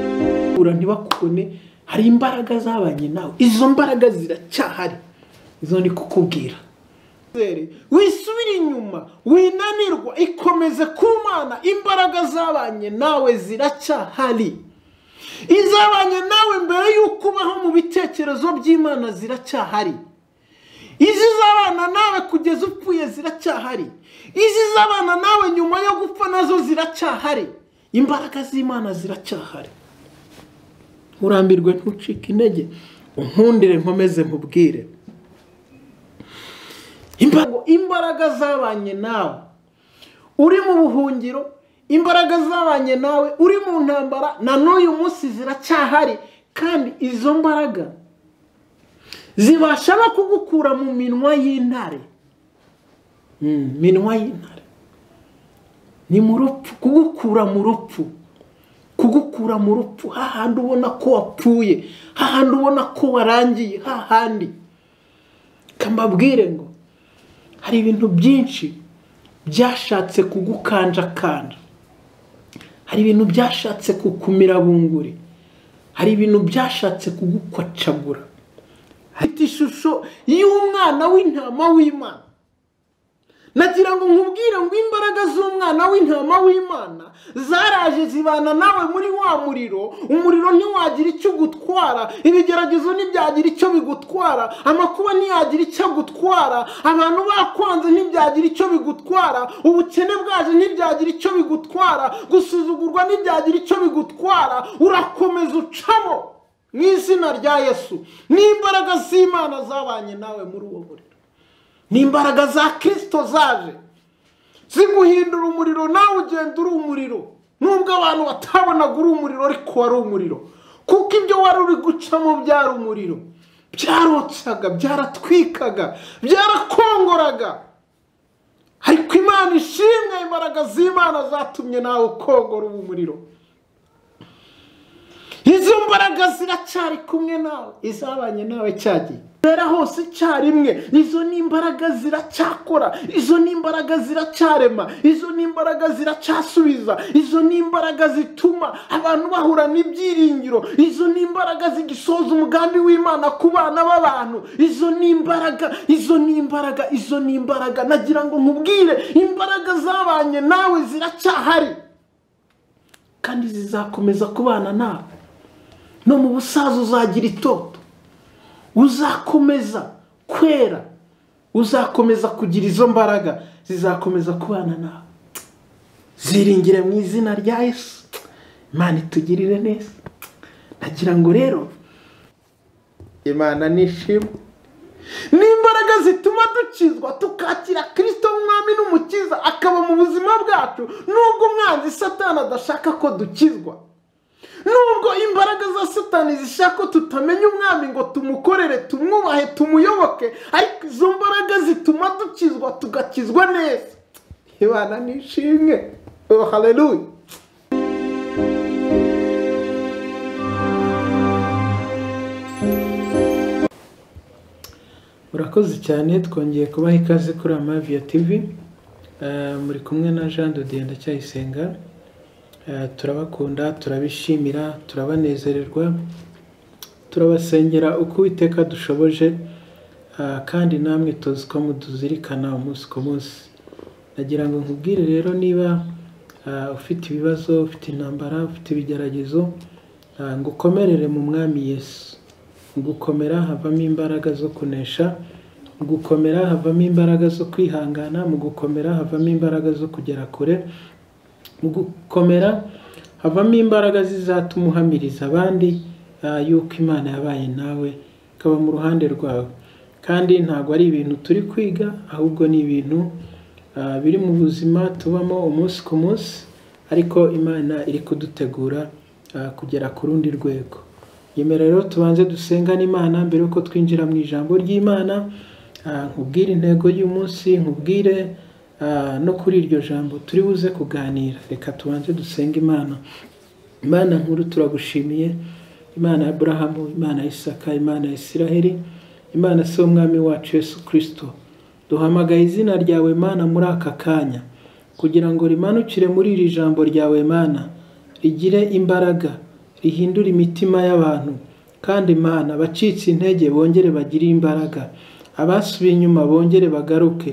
bakubura ntibakubone hari imbaraga zabanye nawe izo mbaraga ziracyahari izo ndi kukubwira wisubire inyuma winanirwa ikomeze ku mana imbaraga zabanye nawe ziracyahari izabanye nawe mbere y'uko ubaho mu bitekerezo by'imana ziracyahari izizabana nawe kugeza upfuye ziracyahari izizabana nawe nyuma yo gupfa nazo ziracyahari imbaraga z'imana ziracyahari urambirwe ntucike intege unkundire nkomeze nkubwire imbaraga zabanye nawe uri mu buhungiro imbaraga zabanye nawe uri mu ntambara na n'uyu munsi ziracyahari kandi izo mbaraga zibasha no kugukura mu minwa y'intare minwa y'intare ni mu rupfu kugukura mu rupfu kugukura mu rupfu hahandi ubona ko wapfuye hahandi ubona ko warangiye hahandi kambabwire ngo hari ibintu byinshi byashatse kugukanjakanja hari ibintu byashatse kukumira bunguri hari ibintu byashatse kugukwacagura hafite ishusho y'umwana w'intama w'imana nagira ngo nkubwire ngo imbaraga z'umwana w'intama w'imana zaraje zibana nawe muri wa muriro umuriro ntiwagira icyo ugutwara ibigeragezo ntibyagira icyo bigutwara amakuba ntiyagira icyo agutwara abantu bakwanze ntibyagira icyo bigutwara ubukene bwaje ntibyagira icyo bigutwara gusuzugurwa ntibyagira icyo bigutwara urakomeza ucamo mu izina rya yesu n'imbaraga z'imana zabanye nawe muri uwo muriro ni imbaraga za kirisito zaje ziguhindura umuriro nawe ugenda uri umuriro nubwo abantu batabonaga uri umuriro ariko wari umuriro kuko ibyo wari uri gucamo byari umuriro byarotsaga byaratwikaga byarakongoraga ariko imana ishimwe imbaraga z'imana zatumye nawe ukongora ubu muriro izo mbaraga ziracyari kumwe nawe izabanye nawe cyagiye rero hose icyarimwe izo ni imbaraga ziracyakora izo ni imbaraga ziracyarema izo ni imbaraga ziracyasubiza izo ni imbaraga zituma abantu bahura n'ibyiringiro izo ni imbaraga zigisoza umugambi w'imana ku bana b'abantu izo ni imbaraga izo ni imbaraga izo ni imbaraga nagira ngo nkubwire imbaraga zabanye nawe ziracyahari kandi zizakomeza kubana nawe no mu busaza uzagira itoto uzakomeza kwera uzakomeza kugira izo mbaraga zizakomeza kubana nawe ziringire mu izina rya yesu imana itugirire neza nagira ngo rero imana nishimwe n'imbaraga zituma dukizwa tukakira kirisito mwami n'umukiza akaba mu buzima bwacu nubwo umwanzi satana adashaka ko dukizwa nubwo imbaraga za satani zishaka ko tutamenya umwami ngo tumukorere tumwubahe tumuyoboke ariko izo mbaraga zituma dukizwa tugakizwa neza ibana n'ishimwe oh haleluya murakoze cyane twongeye kubaha ikaze kuri amaviya tivi muri kumwe na jean de dieu ndacyayisenga turabakunda turabishimira turabanezererwa turabasengera uko uwiteka dushoboje kandi namwe tuzi ko muduzirikana umunsi ku munsi nagira ngo nkubwire rero niba ufite ibibazo ufite intambara ufite ibigeragezo ngo ukomerere mu mwami yesu gukomera havamo imbaraga zo kunesha mu gukomera havamo imbaraga zo kwihangana mu gukomera havamo imbaraga zo kugera kure mu gukomera havamo imbaraga zizatuma uhamiriza abandi yuko imana yabaye nawe ikaba mu ruhande rwawe kandi ntabwo ari ibintu turi kwiga ahubwo ni ibintu biri mu buzima tubamo umunsi ku munsi ariko imana iri kudutegura kugera ku rundi rwego yemera rero tubanze dusengane imana mbere yuko twinjira mu ijambo ry'imana nkubwire intego y'umunsi nkubwire no kuri iryo jambo turi buze kuganira reka tubanze dusenge imana imana nkuru turagushimiye imana ya burahamu imana ya isaka imana ya isiraheli imana si umwami wacu yesu kirisito duhamagaye izina ryawe mana muri aka kanya kugira ngo rimanukire muri iri jambo ryawe mana rigire imbaraga rihindura imitima y'abantu kandi imana abacitse intege bongere bagire imbaraga abasubiye inyuma bongere bagaruke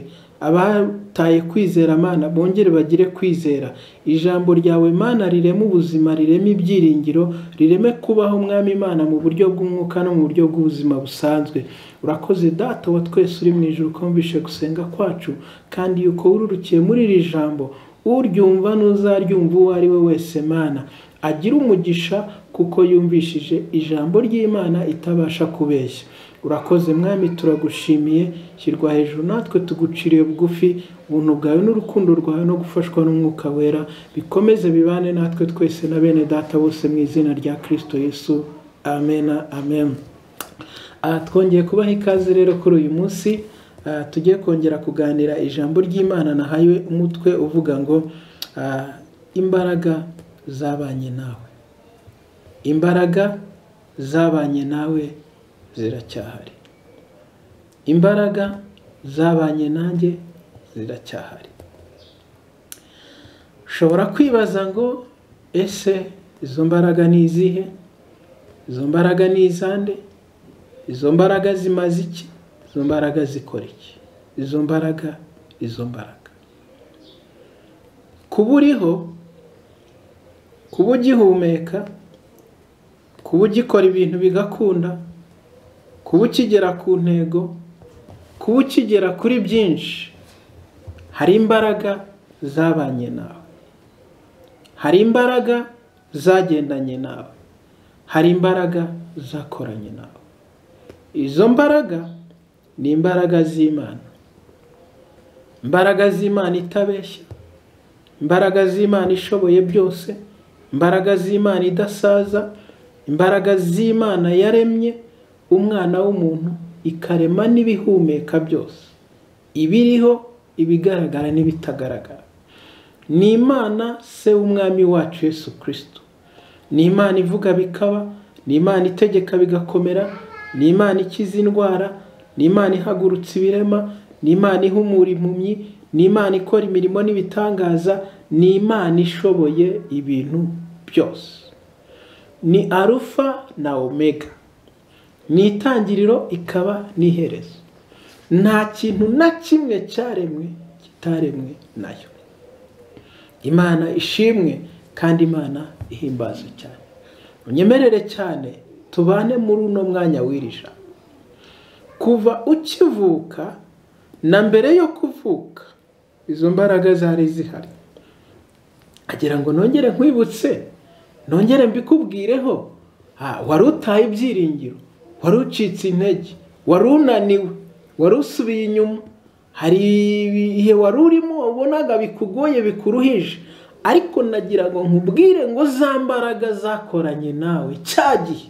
abataye kwizera amana bongere bagire kwizera ijambo ryawe mana rireme ubuzima rireme ibyiringiro rireme kubaho umwami imana mu buryo bw'umwuka no mu buryo bw'ubuzima busanzwe urakoze data wa twese uri mu ijoro ukumvishe gusenga kwacu kandi yuko wururukiye muri iri jambo uryumva n'uzaryumva uwo ari we wese mana agira umugisha kuko yumvishije ijambo ry'imana itabasha kubeshya urakoze mwami turagushimiye shyirwa hejuru natwe tuguciriye bugufi ubuntu bwawe n'urukundo rwawe no gufashwa n'umwuka wera bikomeze bibane natwe twese na bene data bose mu izina rya kirisito yesu amena amen aha twongeye kubaha ikaze rero kuri uyu munsi ah, tugiye kongera kuganira ijambo ry'imana nahaye umutwe uvuga ngo ah, imbaraga zabanye nawe imbaraga zabanye nawe ziracyahari imbaraga zabanye nanjye ziracyahari ushobora kwibaza ngo ese izo mbaraga ni izihe izo mbaraga ni izande izo mbaraga zimaze iki izo mbaraga zikora iki izo mbaraga izo mbaraga kuba uriho kuba ugihumeka kuba ugikora ibintu bigakunda kuba ukigera ku ntego kuba ukigera kuri byinshi hari imbaraga zabanye nawe hari imbaraga zagendanye nawe hari imbaraga zakoranye nawe izo mbaraga ni imbaraga z'imana imbaraga z'imana itabeshya imbaraga z'imana ishoboye byose imbaraga z'imana idasaza imbaraga z'imana yaremye umwana w'umuntu ikarema n'ibihumeka byose ibiriho ibigaragara n'ibitagaragara ni imana se w'umwami wacu Yesu kirisito ni imana ivuga bikaba ni imana itegeka bigakomera ni imana ikiza indwara ni imana ihagurutsa ibirema ni imana ihumura impumyi ni imana ikora imirimo n'ibitangaza ni imana ishoboye ibintu byose ni arufa na omega ni itangiriro ikaba n'iherezo nta kintu na kimwe cyaremwe kitaremwe nayo imana ishimwe kandi imana ihimbaza cyane unyemerere cyane tubane muri uno mwanya wirija kuva ukivuka na mbere yo kuvuka izo mbaraga zari zihari agira ngo nongere nkwibutse nongere mbikubwireho Ah, wari utaye ibyiringiro wari ucitse intege wari unaniwe wari usubiye inyuma hari ibihe wari urimo ubonaga bikugoye bikuruhije ariko nagira ngo nkubwire ngo za mbaraga zakoranye nawe cya gihe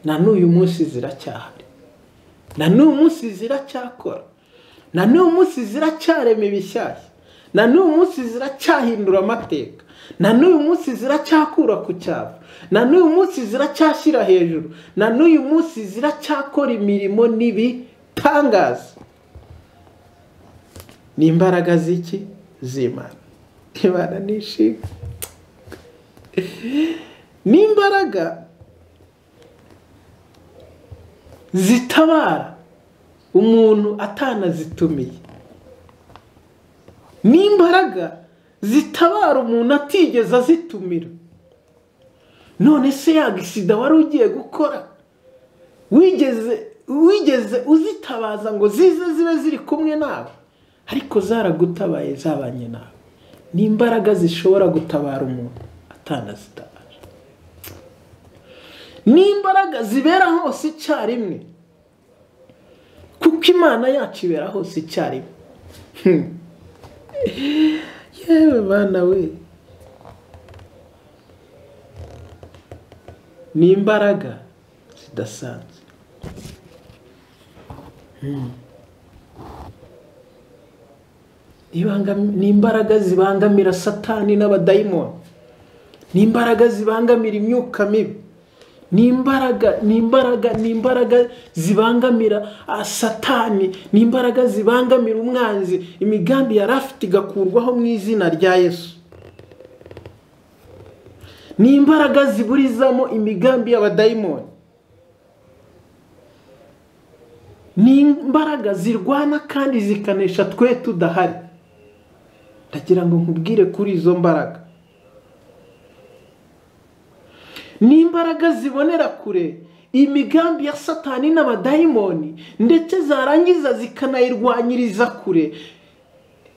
na n'uyu munsi ziracyahari na n'uyu munsi ziracyakora na n'uyu munsi ziracyarema ibishyashya na n'uyu munsi ziracyahindura amateka na n'uyu munsi ziracyakura ku cyapa na n'uyu munsi ziracyashyira hejuru na n'uyu munsi ziracyakora imirimo n'ibitangaza ni imbaraga z'iki z'imana imana ni ishinga ni imbaraga zitabara umuntu atanazitumiye ni imbaraga zitabara umuntu atigeze azitumira none se yagisida wari ugiye gukora wigeze wigeze uzitabaza ngo zize zibe ziri kumwe nawe ariko zaragutabaye zabanye nawe ni imbaraga zishobora gutabara umuntu atanazitabaje ni imbaraga zibera hose icyarimwe kuko imana yacu ibera hose icyarimwe yewe bana we ni imbaraga zidasanzwe ni imbaraga zibangamira satani n'abadayimoni ni imbaraga zibangamira imyuka mibi ni imbaraga ni imbaraga ni imbaraga zibangamira satani ni imbaraga zibangamira umwanzi imigambi yari afite igakurwaho mu izina rya yesu ni imbaraga ziburizamo imigambi y'abadayimoni ni imbaraga zirwana kandi zikanesha twe tudahari ndagira ngo nkubwire kuri izo mbaraga ni imbaraga zibonera kure imigambi ya satani n'abadayimoni ndetse zarangiza zikanayirwanyiriza kure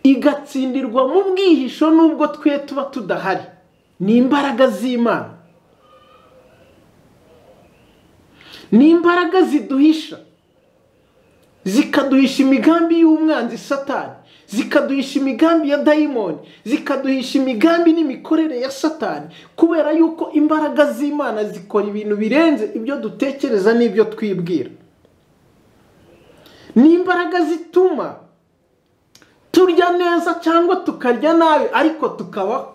igatsindirwa mu bwihisho nubwo twe tuba tudahari ni imbaraga z'imana ni imbaraga ziduhisha zikaduhisha imigambi y'umwanzi satani zikaduhisha imigambi ya dayimoni zikaduhisha imigambi n'imikorere ya satani kubera yuko imbaraga z'imana zikora ibintu birenze ibyo dutekereza n'ibyo twibwira ni imbaraga zituma turya neza cyangwa tukarya nabi ariko tukabaho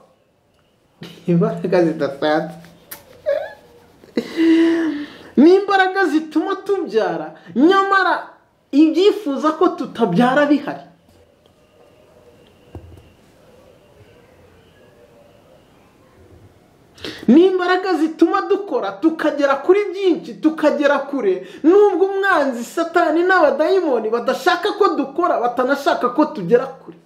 ni imbaraga zidasanzwe ni imbaraga zituma tubyara nyamara ibyifuza ko tutabyara bihari ni imbaraga zituma dukora tukagera kuri byinshi tukagera kure nubwo umwanzi satani n'abadayimoni badashaka ko dukora batanashaka ko tugera kure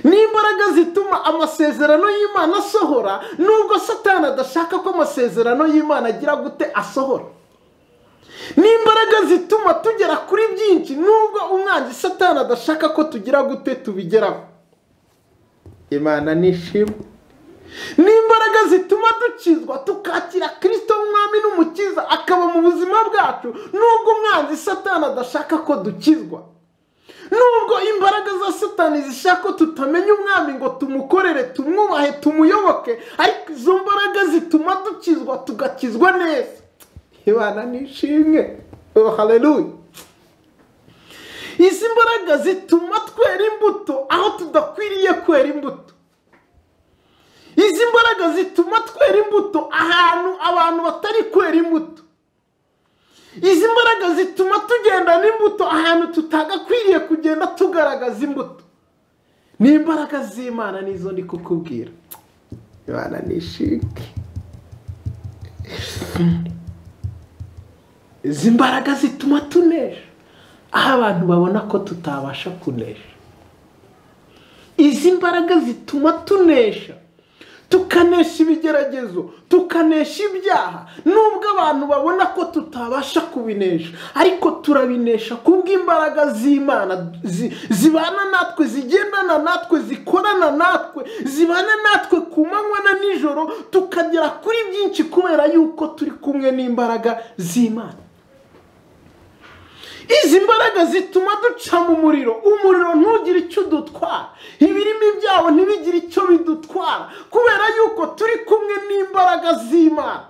ni imbaraga zituma amasezerano y'imana asohora nubwo satani adashaka ko amasezerano y'imana agira gute asohora ni imbaraga zituma tugera kuri byinshi nubwo umwanzi satani adashaka ko tugira gute tubigeraho imana nishima ni imbaraga zituma dukizwa tukakira kirisito mwami n'umukiza akaba mu buzima bwacu nubwo umwanzi satani adashaka ko dukizwa nubwo imbaraga za satani zishaka ko tutamenya umwami ngo tumukorere tumwubahe tumuyoboke ariko izo mbaraga zituma dukizwa tugakizwa neza imana nishimwe oh haleluya izi mbaraga zituma twera imbuto aho tudakwiriye kwera imbuto izi mbaraga zituma twera imbuto ahantu abantu batari kwera imbuto izi mbaraga zituma tugenda n'imbuto ahantu tutagakwiriye kugenda tugaragaza imbuto ni imbaraga z'imana nizo ndi kukubwira imana nishimwe izi mbaraga zituma tunesha aho abantu babona ko tutabasha kunesha izi mbaraga zituma tunesha tukanesha ibigeragezo tukanesha ibyaha nubwo abantu babona ko tutabasha kubinesha ariko turabinesha kubw'imbaraga z'imana zibana natwe zigendana natwe zikorana natwe zibana natwe ku manywa na nijoro tukagera kuri byinshi kubera yuko turi kumwe n'imbaraga z'imana izi mbaraga zituma duca mu muriro umuriro ntugire icyo udutwara ibirimo ibyawo ntibigire icyo bidutwara kubera yuko turi kumwe n'imbaraga z'imana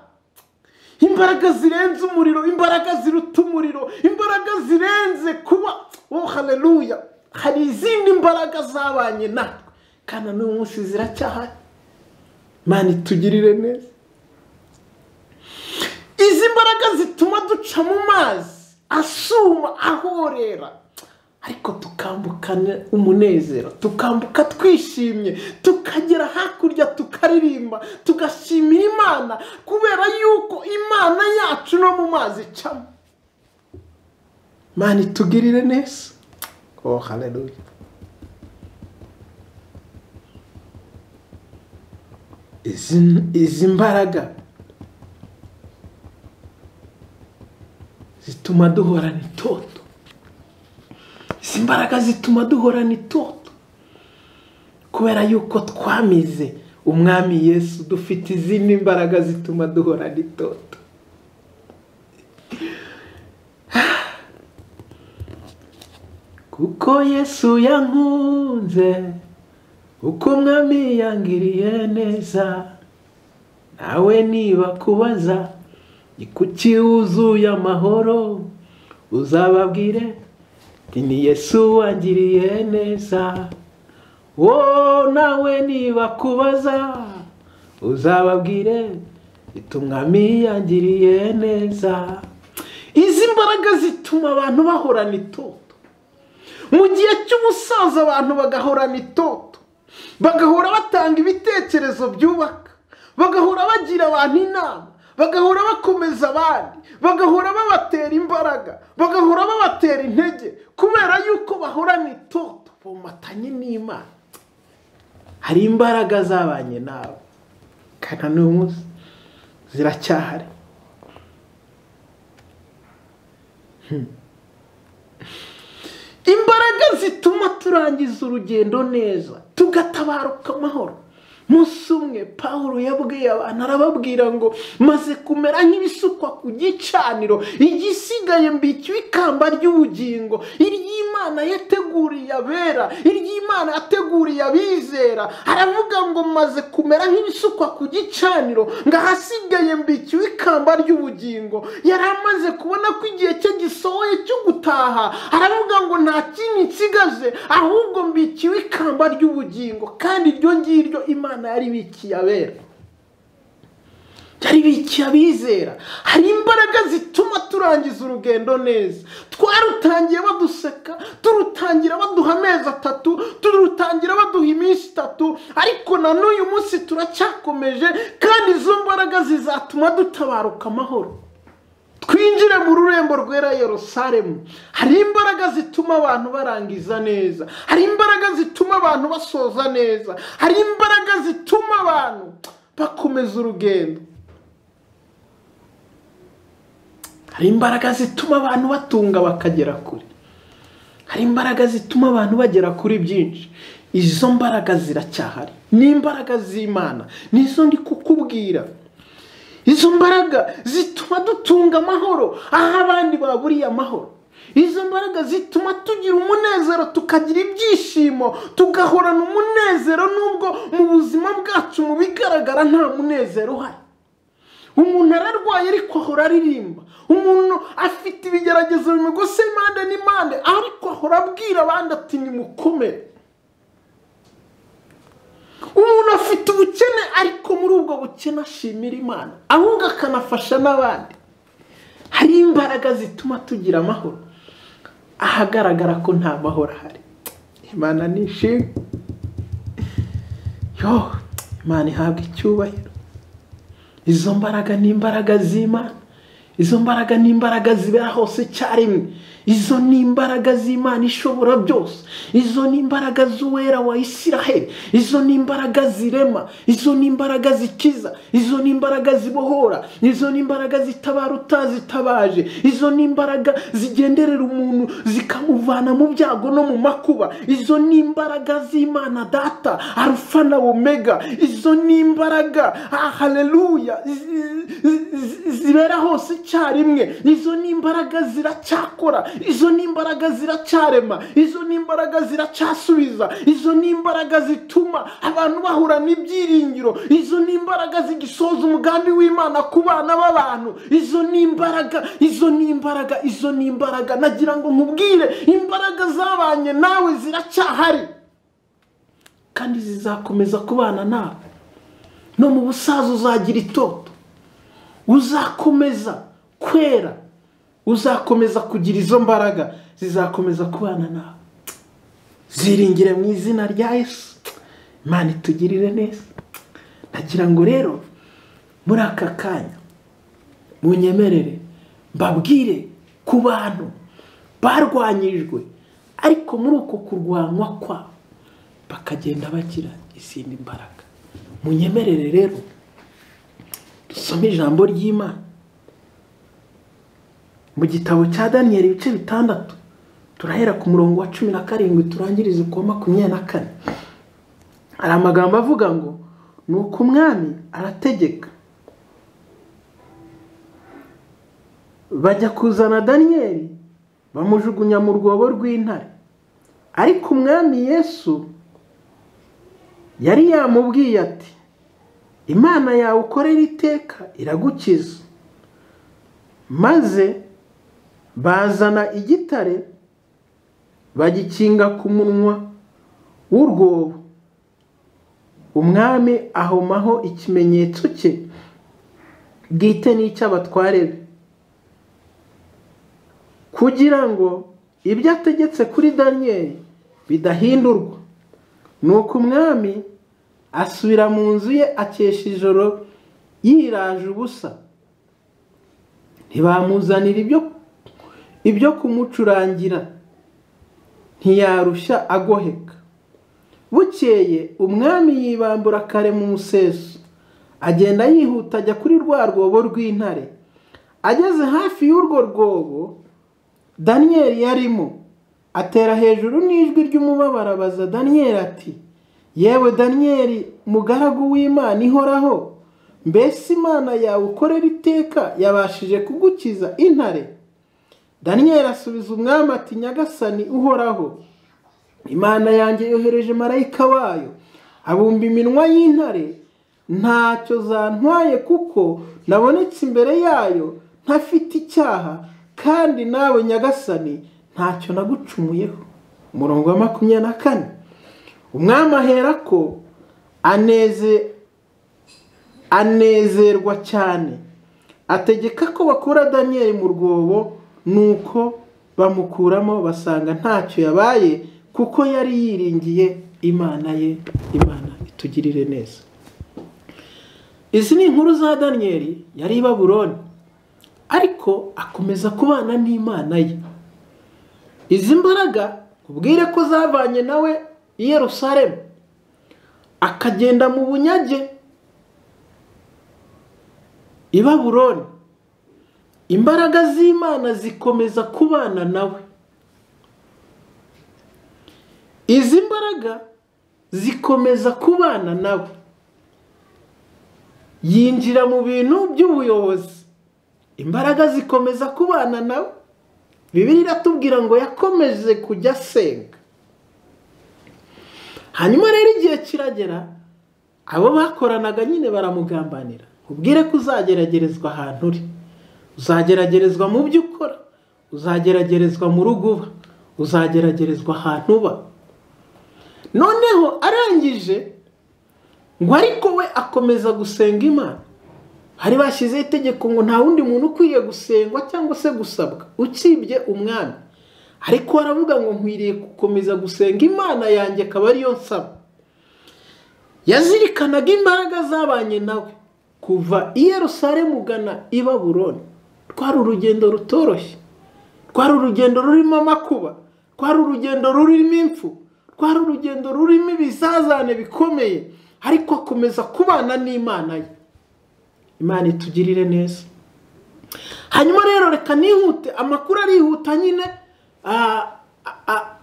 imbaraga zirenze umuriro imbaraga ziruta umuriro imbaraga zirenze kuba oh haleluya hari izindi mbaraga zabanye natwe kandi n'uyu munsi ziracyahari mani tugirire neza izi mbaraga zituma duca mu mazi asuma ahorera ariko tukambukana umunezero tukambuka twishimye tukagera hakurya tukaririmba tugashimira imana kubera yuko imana yacu no mu mazi icamo mani tugirire neza oh haleluya izi mbaraga zituma duhorana itoto izi mbaraga zituma duhorana itoto kubera yuko twamize umwami yesu dufite izindi mbaraga zituma duhorana itoto kuko yesu yankunze uko umwami yangiriye neza nawe niba kubaza kuki wuzuye amahoro uzababwire ni yesu wangiriye neza wowe nawe niba kubaza uzababwire umwami yangiriye neza izi mbaraga zituma abantu bahorana itoto mu gihe cy'umusaza abantu bagahorana itoto bagahora batanga ibitekerezo byubaka bagahora bagira abantu inama bagahora bakomeza abandi bagahora babatera imbaraga bagahora babatera intege kubera yuko bahorana itoto bomatanye n'imana hari imbaraga zabanye nawe kandi na n'uyu munsi ziracyahari Hmm. imbaraga zituma turangiza urugendo neza tugatabaruka amahoro munsi umwe paul yabwiye abantu arababwira ngo maze kumera nk'ibisukwa ku gicaniro igisigaye mbiki ikamba ry'ubugingo iry'imana yateguriye abera iry'imana yateguriye abizera aravuga ngo maze kumera nk'ibisukwa ku gicaniro ngo ahasigaye mbiki ikamba ry'ubugingo yari amaze kubona ko igihe cye gisohoye cyo gutaha aravuga ngo nta kindi nsigaje ahubwo mbikiwe ikamba ry'ubugingo kandi iryo ngiryo imana yari ibikiye abera yari ibikiye abizera hari imbaraga zituma turangiza urugendo neza twarutangiye baduseka turutangira baduha amezi atatu turutangira baduha iminsi itatu ariko na n'uyu munsi turacyakomeje kandi izo mbaraga zizatuma dutabaruka amahoro twinjire mu rurembo rwera Yerusalemu hari imbaraga zituma abantu barangiza neza hari imbaraga zituma abantu basoza neza hari imbaraga zituma abantu bakomeza urugendo hari imbaraga zituma abantu batunga bakagera kure hari imbaraga zituma abantu bagera kuri byinshi izo mbaraga ziracyahari ni imbaraga z'imana nizo ndi kukubwira izo mbaraga zituma dutunga amahoro aho abandi baburiye amahoro izo mbaraga zituma tugira umunezero tukagira ibyishimo tugahorana umunezero nubwo mu buzima bwacu mu bigaragara nta munezero uhari umuntu ararwaye ariko ahora aririmba umuntu afite ibigeragezo bimugose impande n'impande ariko ahora abwira abandi ati nimukomere umuntu afite ubukene ariko muri ubwo bukene ashimira imana ahubwo akanafasha n'abandi hari imbaraga zituma tugira amahoro ahagaragara ko nta mahoro ahari imana nishimwe yo imana ihabwa icyubahiro izo mbaraga ni imbaraga z'imana izo mbaraga ni imbaraga zibera hose icyarimwe izo ni imbaraga z'imana ishobora byose izo ni imbaraga z'uwera wa isiraheli izo ni imbaraga zirema izo ni imbaraga zikiza izo ni imbaraga zibohora izo ni imbaraga zitabara utazitabaje izo ni imbaraga zigenderera umuntu zikamuvana mu byago no mu makuba izo ni imbaraga z'imana data arufa na omega izo ni imbaraga ah, haleluya zi- zi- zibera hose icyarimwe izo ni imbaraga ziracyakora izo ni imbaraga ziracyarema izo ni imbaraga ziracyasubiza izo ni imbaraga zituma abantu bahura n'ibyiringiro izo ni imbaraga zigisoza umugambi w'imana ku bana b'abantu izo ni imbaraga izo ni imbaraga izo ni imbaraga nagira ngo nkubwire imbaraga zabanye nawe ziracyahari kandi zizakomeza kubana nawe no mu busaza uzagira itoto uzakomeza kwera uzakomeza kugira izo mbaraga zizakomeza kubana nawe ziringire mu izina rya yesu imana itugirire neza nagira ngo rero muri aka kanya munyemerere mbabwire ku bantu barwanyijwe ariko muri uko kurwanywa kwabo bakagenda bagira izindi mbaraga munyemerere rero dusome ijambo ry'imana mu gitabo cya daniyeli ibice bitandatu turahera ku murongo wa cumi na karindwi turangiriza ku wa makumyabiri na kane hari amagambo avuga ngo ni uko umwami arategeka bajya kuzana daniyeli bamujugunya mu rwobo rw'intare ariko umwami yesu yari yamubwiye ati imana yawe ukorera iteka iragukiza maze bazana igitare bagikinga ku munwa w'urwobo umwami ahomaho ikimenyetso cye bwite n'icy'abatware be kugira ngo ibyo ategetse kuri daniyeli bidahindurwa ni uko umwami asubira mu nzu ye akesha ijoro yiraje ubusa ntibamuzanira ibyo ibyo kumucurangira ntiyarushya agoheka bukeye umwami yibambura kare mu museso agenda yihuta ajya kuri rwa rwobo rw'intare ageze hafi y'urwo rwobo daniyeli yarimo atera hejuru n'ijwi ry'umubabaro abaza daniyeli ati yewe daniyeli mugaragu w'imana ihoraho mbese imana yawe ukorera iteka yabashije kugukiza intare daniyeli asubiza umwami ati nyagasani uhoraho imana yanjye yohereje marayika wayo abumba iminwa y'intare ntacyo zantwaye kuko nabonetse imbere yayo ntafite icyaha kandi nawe nyagasani ntacyo nagucumuyeho umurongo wa makumyabiri na kane umwami ahera ko anezerwa cyane ategeka ko bakura daniyeli mu rwobo nuko bamukuramo basanga ntacyo yabaye kuko yari yiringiye imana ye imana itugirire neza izi ni inkuru za daniyeli yari i baburoni ariko akomeza kubana n'imana ye izi mbaraga ubwire ko zavanye nawe i Yerusalemu akagenda mu bunyage i baburoni imbaraga z'imana zikomeza kubana nawe izi mbaraga zikomeza kubana nawe yinjira mu bintu by'ubuyobozi imbaraga zikomeza kubana nawe bibiri iratubwira ngo yakomeje kujya asenga hanyuma rero igihe kiragera abo bakoranaga nyine baramugambanira ubwire ko uzageragerezwa ahantu uri uzageragerezwa mu byo ukora uzageragerezwa mu rugo uba uzageragerezwa ahantu uba noneho arangije ngo ariko we akomeza gusenga imana bari bashyizeho itegeko ngo nta wundi muntu ukwiye gusengwa cyangwa se gusabwa utsibye umwami ariko baravuga ngo nkwiriye gukomeza gusenga imana yanjye akaba ariyo nsaba yazirikanaga imbaraga zabanye nawe kuva i Yerusalemu ugana i Baburoni twari urugendo rutoroshye twari urugendo rurimo amakuba twari urugendo rurimo impfu twari urugendo rurimo ibizazane bikomeye ariko akomeza kubana n'imana ye imana itugirire neza hanyuma rero reka nihute amakuru arihuta nyine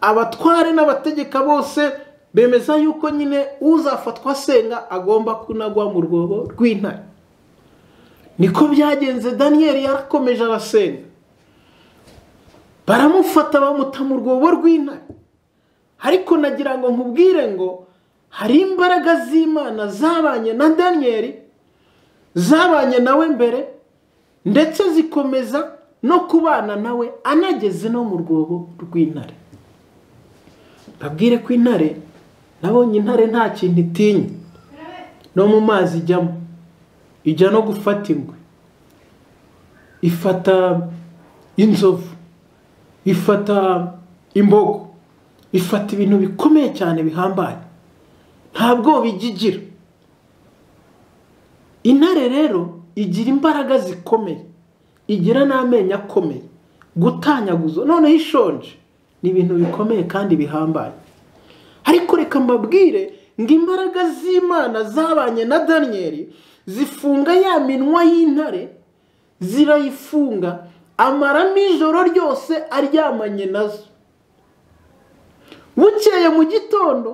abatware n'abategeka bose bemeza yuko nyine uzafatwa asenga agomba kunagwa mu rwobo rw'intare niko byagenze daniyeli yarakomeje arasenga baramufata bamuta mu rwobo rw'intare ariko nagira ngo nkubwire ngo hari imbaraga z'imana zabanye na daniyeli zabanye nawe mbere ndetse zikomeza no kubana nawe anageze no mu rwobo rw'intare babwire ko intare nabonye intare nta kintu itinya no mu mazi ijyamo ijya no gufata ingwe ifata inzovu ifata imbogo ifata ibintu bikomeye cyane bihambaye ntabwo bigigira intare rero igira imbaraga zikomeye igira n'amenyo akomeye gutanyaguza noneho ishonje ni ibintu bikomeye kandi bihambaye ariko reka mbabwire ngo imbaraga z'imana zabanye na daniyeli zifunga ya minwa y'intare zirayifunga amaramo ijoro ryose aryamanye nazo bukeye mu gitondo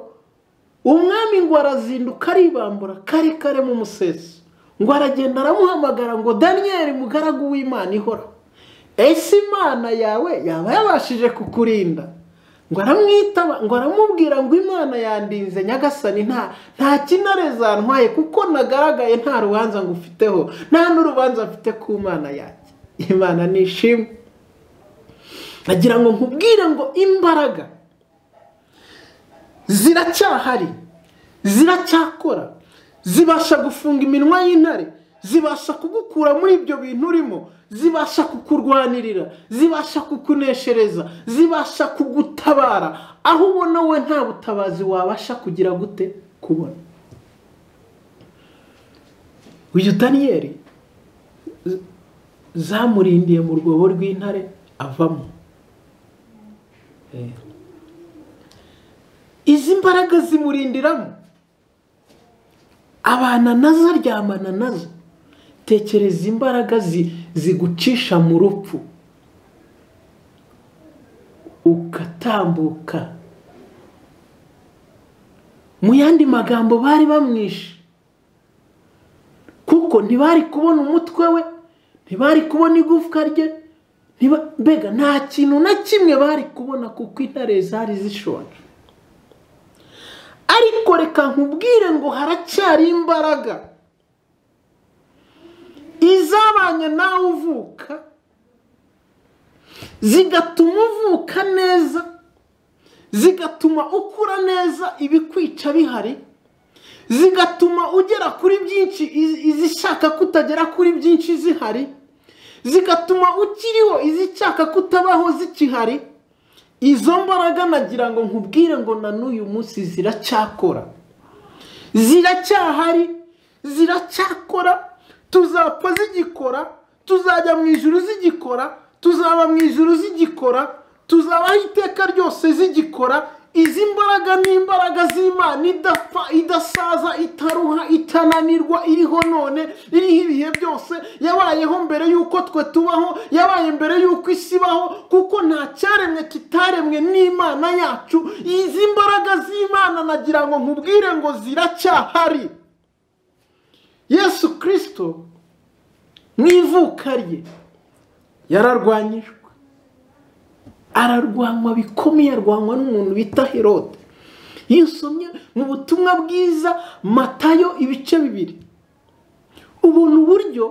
umwami ngo arazinduka aribambura kare kare mu museso ngo aragenda aramuhamagara ngo daniyeli mugaragu w'imana ihora ese imana yawe yaba yabashije kukurinda ngo aramwitaba ngo aramubwira ngo imana yandinze nyagasani nta nta kinare zantwaye kuko nagaragaye nta rubanza ngufiteho nta n'urubanza mfite ku mana yanjye imana nishimwe nagira ngo nkubwire ngo imbaraga ziracyahari ziracyakora zibasha gufunga iminwa y'intare zibasha kugukura muri ibyo bintu urimo zibasha kukurwanirira zibasha kukuneshereza zibasha kugutabara aho ubona we nta butabazi wabasha kugira gute kubona uyu daniyeli z- zamurindiye mu rwobo rw'intare avamo Eh. izi mbaraga zimurindiramo abana nazo aryamana nazo tekereza imbaraga zi- zigucisha mu rupfu ugatambuka mu yandi magambo bari bamwishe kuko ntibari kubona umutwe we ntibari kubona igufwa rye ntiba- mbega nta kintu na kimwe bari kubona kuko intare zari zishonje ariko reka nkubwire ngo haracyari imbaraga izabanye nawe uvuka zigatuma uvuka neza zigatuma ukura neza ibikwica bihari zigatuma ugera kuri byinshi iz- izishaka ko utagera kuri byinshi zihari zigatuma ukiriho izishaka ko utabaho zikihari izo mbaraga nagira ngo nkubwire ngo na n'uyu munsi ziracyakora ziracyahari ziracyakora tuzapfa zigikora tuzajya mu ijuru zigikora tuzaba mu ijuru zigikora tuzabaho iteka ryose zigikora izi mbaraga ni imbaraga z'imana idapfa idasaza itaruha itananirwa iriho none iriho ibihe byose yabayeho mbere y'uko twe tubaho yabaye mbere y'uko isi ibaho kuko nta cyaremwe kitaremwe n'imana yacu izi mbaraga z'imana nagira ngo nkubwire ngo ziracyahari yesu kirisito mu ivuka rye yararwanyijwe ararwanywa bikomeye arwanywa n'umuntu bita herode iyo usomye mu butumwa bwiza matayo ibice bibiri ubona uburyo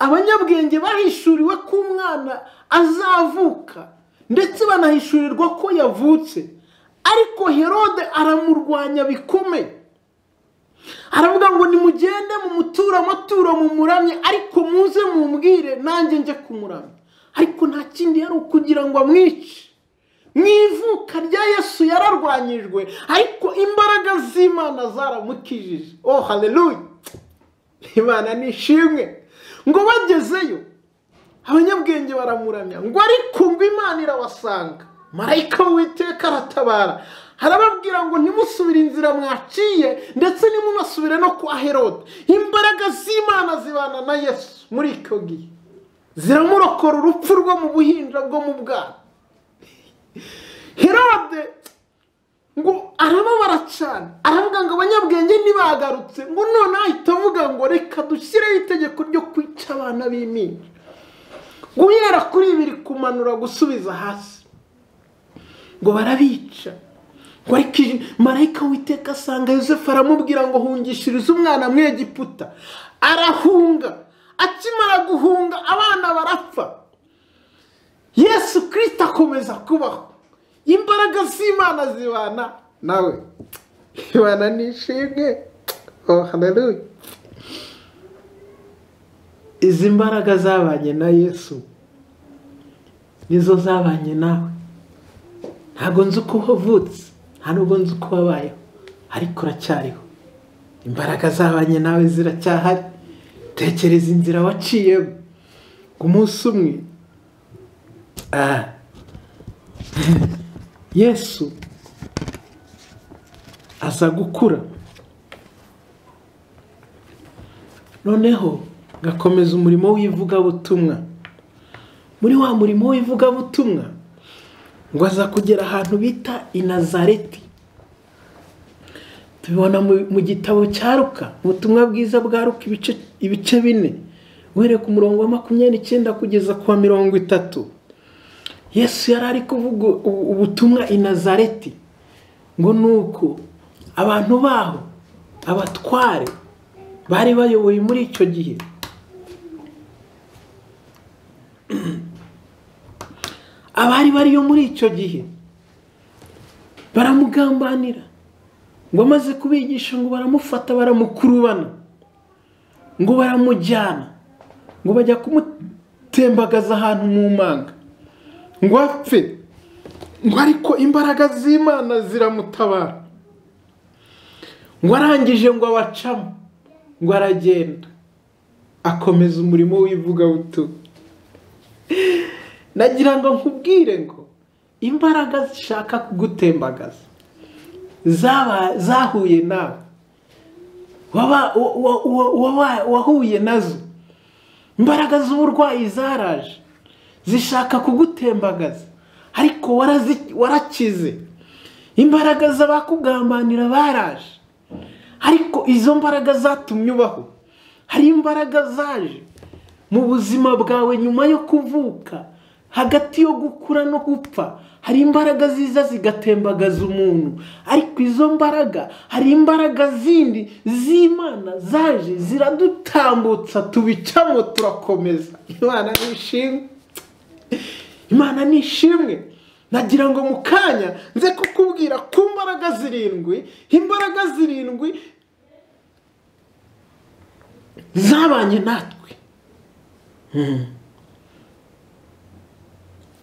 abanyabwenge bahishuriwe ko umwana azavuka ndetse banahishurirwa ko yavutse ariko herode aramurwanya bikomeye aravuga ngo nimugende mumuture amaturo mumuramye ariko muze mumbwire nanjye njye kumuramya ariko nta kindi yari ukugira ngo amwice mu ivuka rya yesu yararwanyijwe ariko imbaraga z'imana zaramukijije oh haleluya imana nishimwe ngo bagezeyo abanyabwenge baramuramya ngo ariko ngo imana irabasanga marayika w'uwiteka aratabara arababwira ngo ntimusubire inzira mwaciye ndetse ntimunasubire no kwa herode imbaraga z'imana zibana na yesu muri icyo gihe ziramurokora urupfu rwo mu buhinja bwo mu bwana herode ngo arababara cyane aravuga ngo abanyabwenge ntibagarutse ngo none ahita avuga ngo reka dushyireho itegeko ryo kwica abana b'impinja guhera kuri bibiri kumanura gusubiza hasi ngo barabica ngo ariko iji- marayika witeka asanga yosefu aramubwira ngo hungishirize umwana mu egiputa arahunga akimara guhunga abana barapfa yesu kirisita akomeza kubaho imbaraga z'imana zibana nawe imana nishimwe oh haleluya izi mbaraga zabanye na yesu nizo zabanye nawe ntabwo nzi uko wavutse nta nubwo nzi uko wabayeho ariko uracyariho imbaraga zabanye nawe ziracyahari tekereza inzira waciyemo ngo umunsi umwe ah, yesu aza gukura noneho gakomeza umurimo w'ivugabutumwa muri wa murimo w'ivugabutumwa ngo aza kugera ahantu bita inazareti tubibona mu- mu gitabo cya ruka ubutumwa bwiza bwa ruka ibice- ibice bine uhereye ku murongo wa makumyabiri n'icyenda kugeza ku wa mirongo itatu yesu yari ari kuvuga ubu- ubutumwa inazareti ngo ni uko abantu baho abatware bari bayoboye muri icyo gihe abari bariyo muri icyo gihe baramugambanira ngo amaze kubigisha ngo baramufata baramukurubana ngo baramujyana ngo bajya kumutembagaza ahantu mu manga ngo apfe ngo ariko imbaraga z'imana ziramutabara ngo arangije ngo abacamo ngo aragenda akomeza umurimo w'ivugabutumwa nagira ngo nkubwire ngo imbaraga zishaka kugutembagaza zaba zahuye nawe waba- wa- wa- wa- waba- wahuye nazo imbaraga z'uburwayi zaraje zishaka kugutembagaza ariko warazi- warakize imbaraga z'abakugambanira baraje ariko izo mbaraga zatumye ubaho hari imbaraga zaje mu buzima bwawe nyuma yo kuvuka hagati yo gukura no gupfa hari imbaraga ziza zigatembagaza umuntu ariko izo mbaraga hari imbaraga zindi z'imana zaje ziradutambutsa tubicamo turakomeza imana nishimwe imana ni ishimwe nagira ngo mu kanya nze kukubwira ku mbaraga zirindwi imbaraga zirindwi zabanye natwe Mm.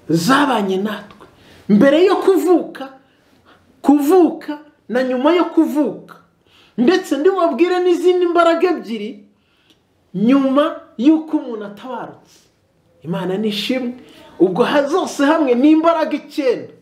zabanye natwe mbere yo kuvuka kuvuka na nyuma yo kuvuka ndetse ndibabwire n'izindi mbaraga ebyiri nyuma y'uko umuntu atabarutse imana ni ishimwe ubwo ha- zose hamwe ni imbaraga icyenda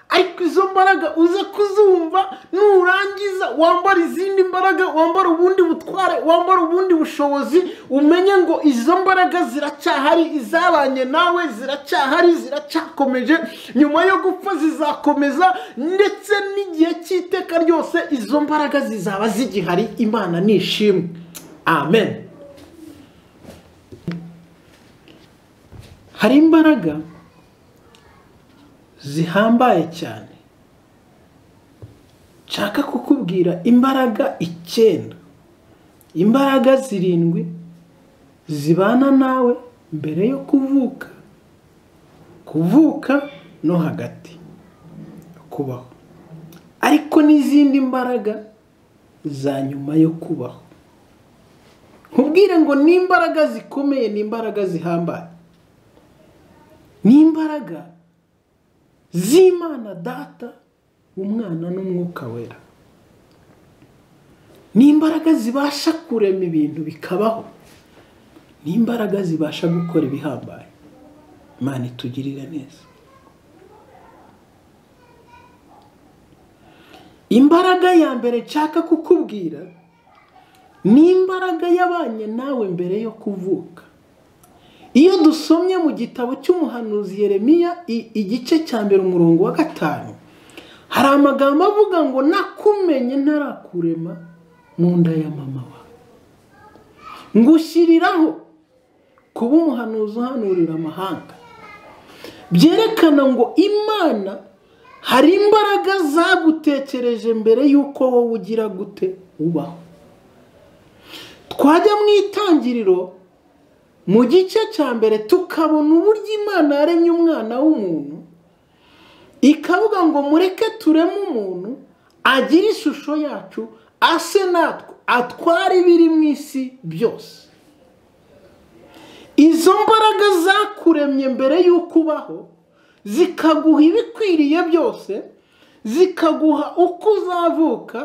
ariko izo mbaraga uze kuzumva nurangiza wambara izindi mbaraga wambara ubundi butware wambara ubundi bushobozi umenye ngo izo mbaraga ziracyahari izabanye nawe ziracyahari ziracyakomeje nyuma yo gupfa zizakomeza ndetse n'igihe cy'iteka ryose izo mbaraga zizaba zigihari imana ni ishimwe amen hari imbaraga zihambaye cyane nshaka kukubwira imbaraga icyenda imbaraga zirindwi zibana nawe mbere yo kuvuka kuvuka no hagati yo kubaho ariko n'izindi mbaraga za nyuma yo kubaho nkubwire ngo ni imbaraga zikomeye ni imbaraga zihambaye ni imbaraga z'imana data umwana n'umwuka wera ni imbaraga zibasha kurema ibintu bikabaho ni imbaraga zibasha gukora ibihambaye imana itugirire neza imbaraga ya mbere nshaka kukubwira ni imbaraga yabanye nawe mbere yo kuvuka iyo dusomye mu gitabo cy'umuhanuzi Yeremiya i- igice cya mbere umurongo wa gatanu hari amagambo avuga ngo nakumenye ntarakurema mu nda ya mama wawe ngushyiriraho kuba umuhanuzi uhanurira amahanga byerekana ngo imana hari imbaraga zagutekereje mbere y'uko wowe ugira gute ubaho twajya mu itangiriro mu gice cya mbere tukabona uburyo imana yaremye umwana w'umuntu ikavuga ngo mureke tureme umuntu agire ishusho yacu ase natwe atware ibiri mu isi byose izo mbaraga zakuremye mbere y'uko ubaho zikaguha ibikwiriye byose zikaguha uko uzavuka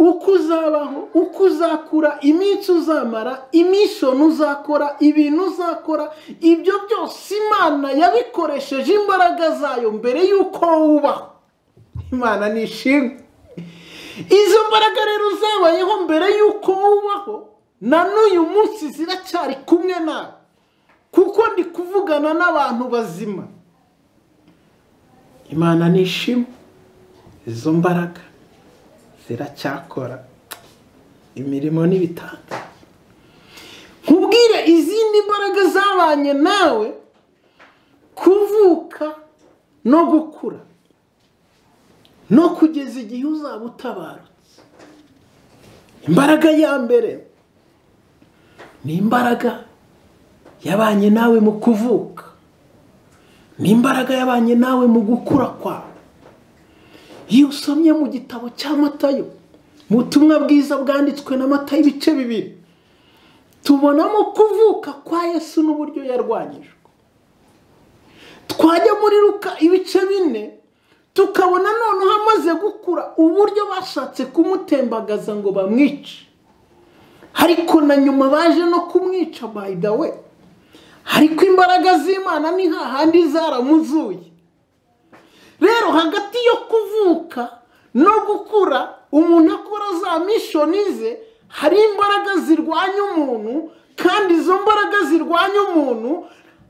uko uzabaho uko uzakura iminsi uzamara imishoni uzakora ibintu uzakora ibyo byose imana yabikoresheje imbaraga zayo mbere y'uko wowe ubaho imana ni ishimwe izo mbaraga rero zabayeho mbere y'uko wowe ubaho na n'uyu munsi ziracyari kumwe nawe kuko ndi kuvugana n'abantu bazima imana ni ishimwe izo mbaraga ziracyakora imirimo n'ibitanda nkubwire izindi mbaraga zabanye nawe kuvuka no gukura no kugeza igihe uzaba utabarutse imbaraga ya mbere ni imbaraga yabanye nawe mu kuvuka ni imbaraga yabanye nawe mu gukura kwawe iyo usomye mu gitabo cya matayo mu butumwa bwiza bwanditswe na matayo ibice bibiri tubonamo kuvuka kwa yesu n'uburyo yarwanyijwe twajya muri ruka ibice bine tukabona noneho amaze gukura uburyo bashatse kumutembagaza ngo bamwice ariko na nyuma baje no kumwica by the way ariko imbaraga z'imana ni hahandi zaramuzuye rero hagati yo kuvuka no gukura umuntu akora za mishoni ze hari imbaraga zirwanya umuntu kandi izo mbaraga zirwanya umuntu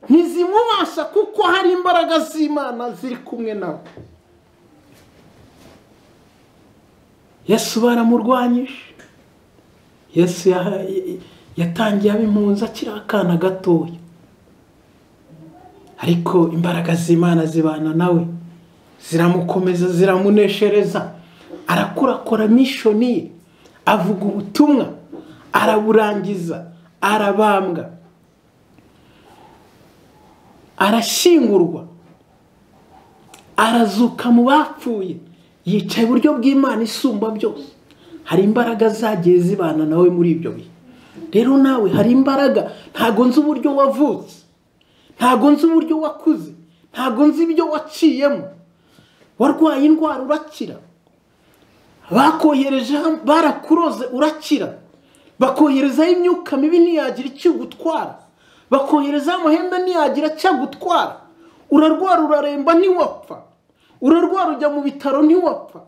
ntizimubasha kuko hari imbaraga z'imana ziri kumwe nawe yesu baramurwanyije yesu yaha- yatangiye abimpunzi akiri akana gatoya ariko imbaraga z'imana zibana nawe ziramukomeza ziramuneshereza arakura akora mishoni ye avuga ubutumwa araburangiza arabambwa arashyingurwa arazuka mu bapfuye yicaye iburyo bw'imana isumba byose hari imbaraga zagiye zibana nawe muri ibyo bihe rero nawe hari imbaraga ntago nzi uburyo wavutse ntago nzi uburyo wakuze ntago nzi ibyo waciyemo warwaye indwara urakira bakohereje ham- barakuroze urakira bakoherezaho imyuka mibi ntiyagira icyo igutwara bakoherezaho amahembe ntiyagira icyo agutwara urarwara uraremba ntiwapfa urarwara ujya mu bitaro ntiwapfa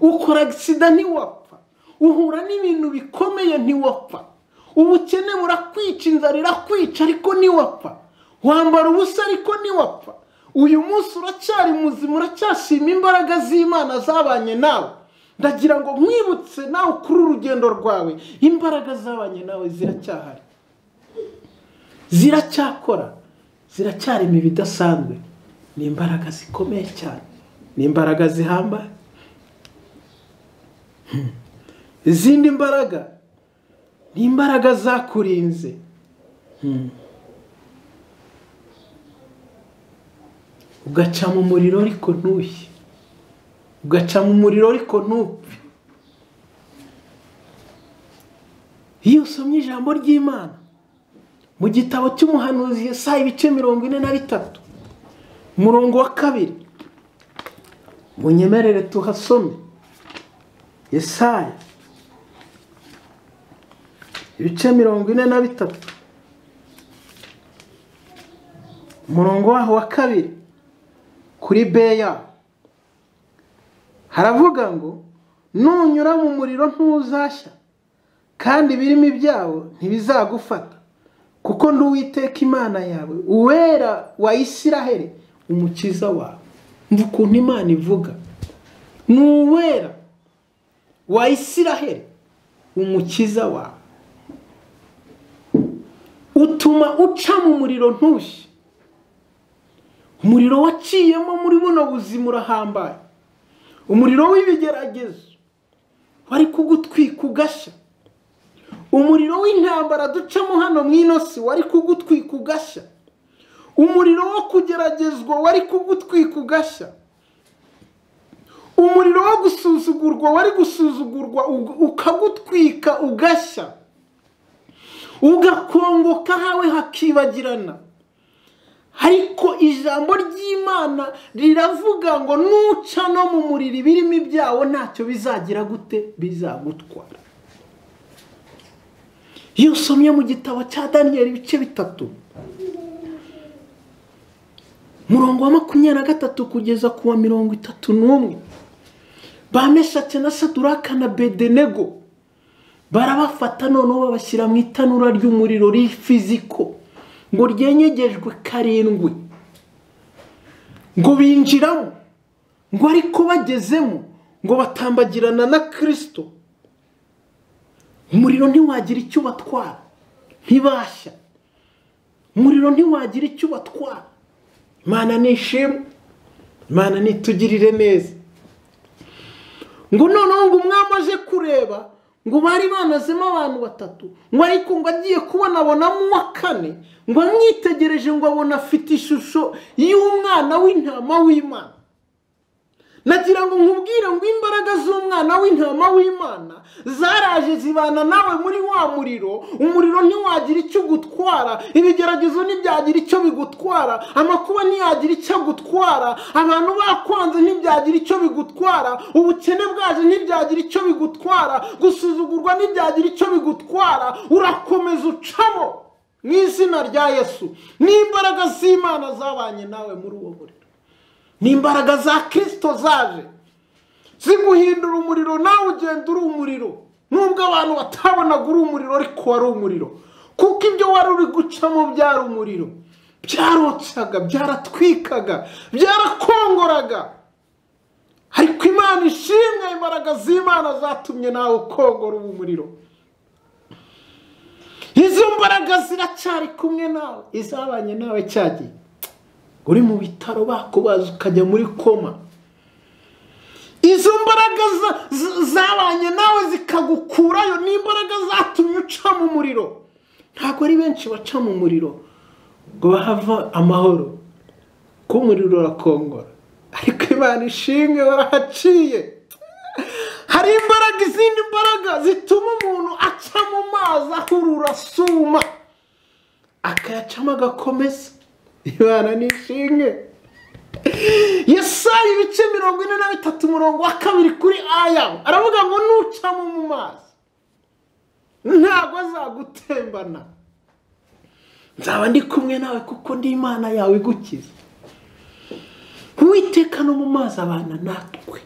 ukora agisida ntiwapfa uhura n'ibintu bikomeye ntiwapfa ubukene burakwica inzara irakwica ariko ntiwapfa wambara ubusa ariko ntiwapfa uyu munsi uracyari muzima uracyashima imbaraga z'imana zabanye nawe ndagira ngo nkwibutse nawe ukuri urugendo rwawe imbaraga zabanye nawe ziracyahari ziracyakora ziracyarema ibidasanzwe ni imbaraga zikomeye cyane ni imbaraga zihambaye Hmm. izindi mbaraga ni imbaraga zakurinze Hmm. ugaca mu muriro ariko ntushye ugaca mu muriro ariko ntupfe iyo usomye ijambo ry'imana mu gitabo cy'umuhanuzi Yesaya ibice mirongo ine na bitatu umurongo wa kabiri munyemerere tuhasome Yesaya ibice mirongo ine na bitatu umurongo waho wa kabiri kuri beya haravuga ngo nunyura mu muriro ntuzashya kandi ibirimi byawo ntibizagufata kuko ndi uwiteka imana yawe uwera wa isiraheli umukiza wawe mva ukuntu imana ivuga ni uwera wa isiraheli umukiza wawe utuma uca mu muriro ntushye umuriro waciyemo muri buno buzima urahambaye umuriro w'ibigeragezo wari kugutwika ugashya umuriro w'intambara ducamo hano mu ino si wari kugutwika ugashya umuriro wo kugeragezwa wari kugutwika ugashya umuriro wo gusuzugurwa wari gusuzugurwa ug- ukagutwika ugashya ugakongoka hawe hakibagirana ariko ijambo ry'imana riravuga ngo nuca no mu muriro ibirimi byawo ntacyo bizagira gute bizagutwara iyo usomye mu gitabo cya daniyeli ibice bitatu murongo wa makumyabiri na gatatu kugeza ku wa mirongo itatu n'umwe bameshake na saduraka na bedenego barabafata noneho babashyira mu itanura ry'umuriro rifiziko ngo ryenyegejwe karindwi ngo binjiramo ngo ariko bagezemo ngo batambagirana na kirisito umuriro ntiwagira icyo ubatwara ntibashya umuriro ntiwagira icyo ubatwara imana nishimwe imana nitugirire neza ngo noneho ngo umwami aje kureba ngo bari banazemo abantu batatu ngo ariko ngo agiye kubona abonamo uwa kane ngo amwitegereje ngo abona afite ishusho y'umwana w'intama w'imana nagira ngo nkubwire ngo imbaraga z'umwana w'intama w'imana zaraje zibana nawe muri wa muriro umuriro ntiwagira icyo ugutwara ibigeragezo ntibyagira icyo bigutwara amakuba ntiyagira icyo agutwara abantu bakwanze ntibyagira icyo bigutwara ubukene bwaje ntibyagira icyo bigutwara gusuzugurwa ntibyagira icyo bigutwara urakomeza ucamo mu izina rya yesu n'imbaraga z'imana zabanye nawe muri uwo muriro ni imbaraga za kirisito zaje ziguhindura umuriro nawe ugenda uri umuriro nubwo abantu batabonaga uri umuriro ariko wari umuriro kuko ibyo wari uri gucamo byari umuriro byarotsaga byaratwikaga byarakongoraga ariko imana ishimwe imbaraga z'imana zatumye nawe ukongora ubu muriro izo mbaraga ziracyari kumwe nawe izabanye nawe cyagiye uri mu bitaro bakubaza ukajya muri koma izo mbaraga za- za- zabanye nawe zikagukurayo ni imbaraga zatumye uca mu muriro ntabwo ari benshi baca mu muriro ngo bahava amahoro kuko umuriro urakongora ariko imana ishimwe warahaciye hari imbaraga izindi mbaraga zituma umuntu aca mu mazi ahurura asuma akayacamo agakomeza imana ni ishinge yesayi ibice mirongo ine na bitatu umurongo wa kabiri kuri aya aravuga ngo nucamo mu mazi ntabwo azagutembana nzaba ndi kumwe nawe kuko ndi imana yawe igukiza uwiteka no mu mazi abana natwe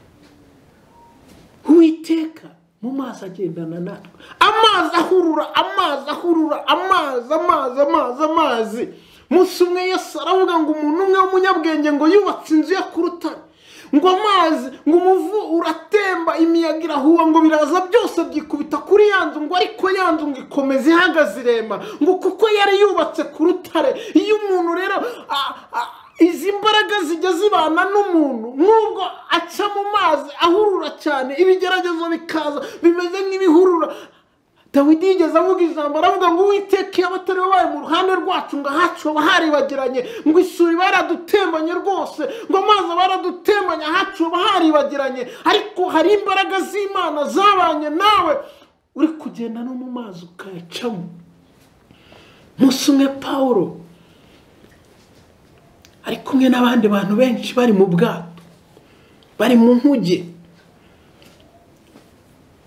uwiteka mu mazi agendana natwe amazi ahurura amazi ahurura amazi amazi amazi amazi munsi umwe yose aravuga ngo umuntu umwe w'umunyabwenge ngo yubatse inzu ye ku rutare ngo amazi ngo umuvu uratemba imiyaga irahuha ngo biraza byose byikubita kuri ya nzu ngo ariko ya nzu ngo ikomeza ihagaze irema ngo kuko yari yubatse ku rutare iyo umuntu rero a- a- izi mbaraga zijya zibana n'umuntu nubwo aca mu mazi ahurura cyane ibigeragezo bikaza bimeze nk'ibihurura dawidi yigeze avuga ijambo aravuga ngo uwiteka iyo abatari bo bari mu ruhande rwacu ngo ahacu haba haribagiranye ngo isuri baradutembanye rwose ngo amazi aba yaradutembanye ahacu haba haribagiranye ariko hari imbaraga z'imana zabanye nawe uri kugenda no mu mazi ukayacamo munsi umwe paul ari kumwe n'abandi bantu benshi bari mu bwato bari mu nkuge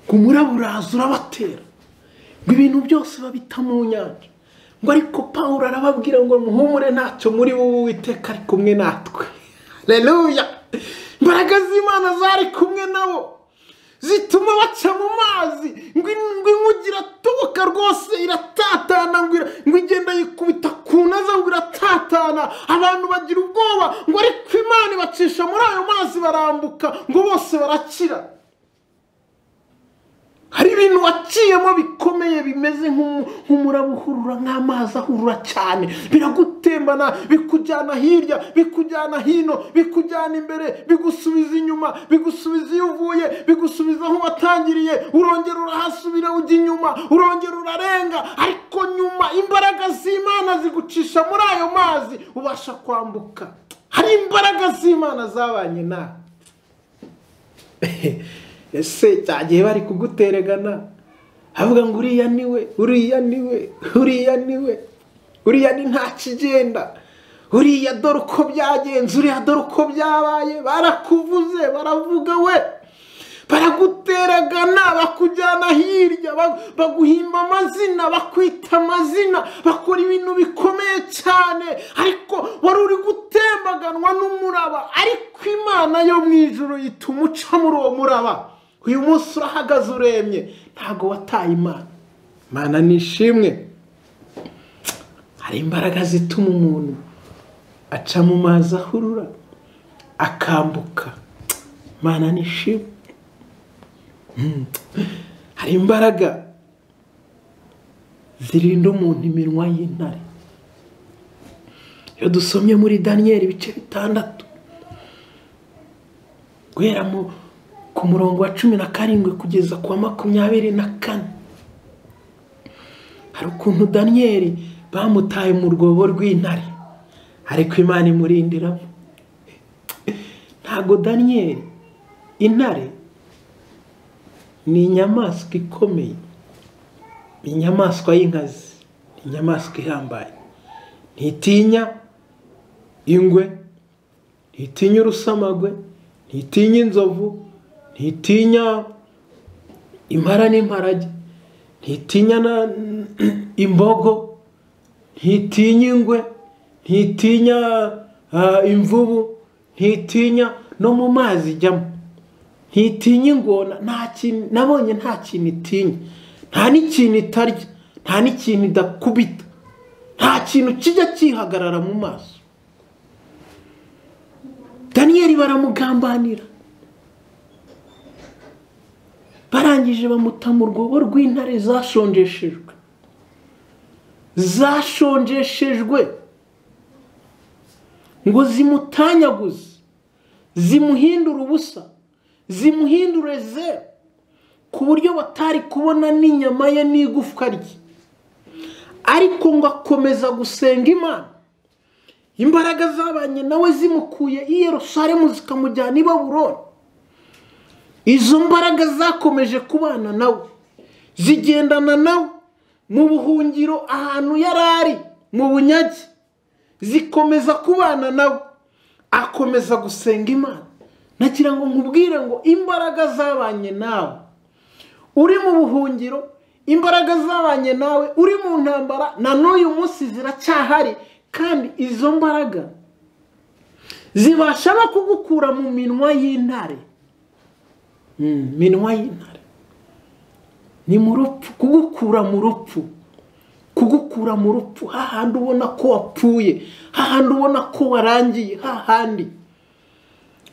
ngo umuraba uraza urabatera ngo ibintu byose babita mu nyanja ngo ariko pawulo arababwira ngo muhumure ntacyo muri wowe uwiteka ari kumwe natwe reruya imbaraga z'imana zari kumwe nabo zituma baca mu mazi ngo in- ngo inkuge iratoboka rwose iratatana ngo ira- ngo igenda yikubita ku naza ngo iratatana abantu bagira ubwoba ngo ariko imana ibacisha muri ayo mazi barambuka ngo bose barakira hari ibintu waciyemo bikomeye bimeze nk'umu- nk'umuraba uhurura nk'amazi ahurura cyane biragutembana bikujyana hirya bikujyana hino bikujyana imbere bigusubiza inyuma bigusubiza iyo uvuye bigusubiza aho watangiriye urongera urahasubira ujya inyuma urongera urarenga ariko nyuma imbaraga z'imana zigucisha muri ayo mazi ubasha kwambuka hari imbaraga z'imana zabanye nawe ese cya gihe bari kuguteregana havuga ngo uriya ni we uriya ni we uriya ni we uriya ni nta kigenda uriya dore uko byagenze uriya dore uko byabaye barakuvuze baravuga we baraguteragana bakujyana hirya ba- baguhimba amazina bakwita amazina bakora ibintu bikomeye cyane ariko wari uri gutembaganwa n'umuraba ariko imana yo mu ijoro yituma uca muri uwo muraba uyu munsi urahagaze uremye ntabwo wataye imana imana ni ishimwe hari imbaraga zituma umuntu aca mu mazi ahurura akambuka imana ni ishimwe hari imbaraga zirinda umuntu iminwa y'intare iyo dusomye muri daniyeli ibice bitandatu guhera mu ku murongo wa cumi na karindwi kugeza ku wa makumyabiri na kane hari ukuntu daniyeli bamutaye mu rwobo rw'intare ariko imana imurindiramo ntabwo daniyeli intare ni inyamaswa ikomeye ni inyamaswa y'inkazi ni inyamaswa ihambaye ntitinya ingwe ntitinya urusamagwe ntitinya inzovu ntitinya impara n'imparage ntitinya na imbogo ntitinya ingwe ntitinya ah, imvubu ntitinya no mu mazi ijyamo ntitinya ingona nta kintu nabonye nta kintu itinya nta n'ikintu itarya nta n'ikintu idakubita nta kintu kijya cyihagarara mu maso daniyeli baramugambanira barangije bamuta mu rwobo rw'intare zashonjeshejwe zashonjeshejwe ngo zimutanyaguze zimuhindure ubusa zimuhindure zeru ku buryo batari kubona n'inyama ye n'igufwa rye ariko ngo akomeza gusenga imana imbaraga zabanye nawe zimukuye i Yerusalemu zikamujyana i baburoni izo mbaraga zakomeje kubana nawe zigendana nawe mu buhungiro ahantu yari ari mu bunyage zikomeza kubana nawe akomeza gusenga imana nagira ngo nkubwire ngo imbaraga zabanye nawe uri mu buhungiro imbaraga zabanye nawe uri mu ntambara na n'uyu munsi ziracyahari kandi izo mbaraga zibasha no kugukura mu minwa y'intare minwa y'intare ni mu rupfu kugukura mu rupfu kugukura mu rupfu hahandi ubona ko wapfuye hahandi ubona ko warangiye hahandi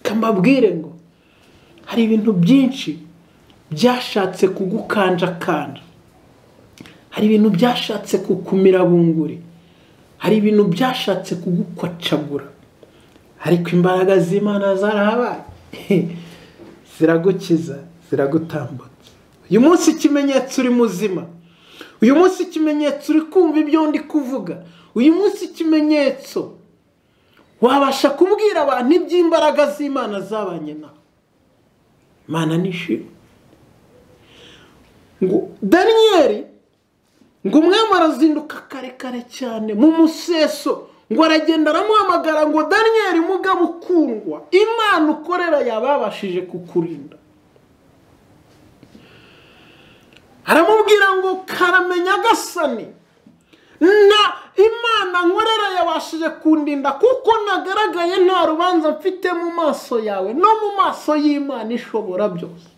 kambabwire ngo hari ibintu byinshi byashatse kugukanjakanja hari ibintu byashatse kukumira bunguri hari ibintu byashatse kugukwacagura ariko imbaraga z'imana zarahabaye ziragukiza ziragutambutsa uyu munsi ikimenyetso uri muzima uyu munsi ikimenyetso uri kumva ibyo ndi kuvuga uyu munsi ikimenyetso wabasha kubwira abantu iby'imbaraga z'imana zabanye nawe imana nishimwe ngo daniyeli ngo umwami arazinduka kare kare cyane mu museso ngo aragenda aramuhamagara ngo daniyeli mugabo ukundwa imana ukorera yababashije kukurinda aramubwira ngo karamenya agasani na imana nkorera yabashije kundinda kuko nagaragaye nta rubanza mfite mu maso yawe no mu maso y'imana ishobora byose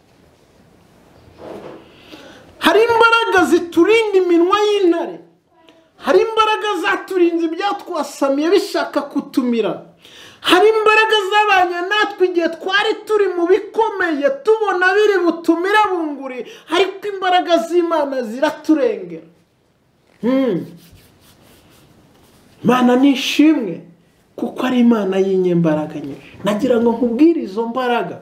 hari imbaraga ziturinda iminwa y'intare hari imbaraga zaturinze ibyatwasamiye bishaka kutumira hari imbaraga zabanye natwe igihe twari turi mu bikomeye tubona biri butumire bunguri ariko imbaraga z'imana ziraturengera imana ni ishimwe kuko ari imana y'inyembaraga nyinshi nagira ngo nkubwire izo mbaraga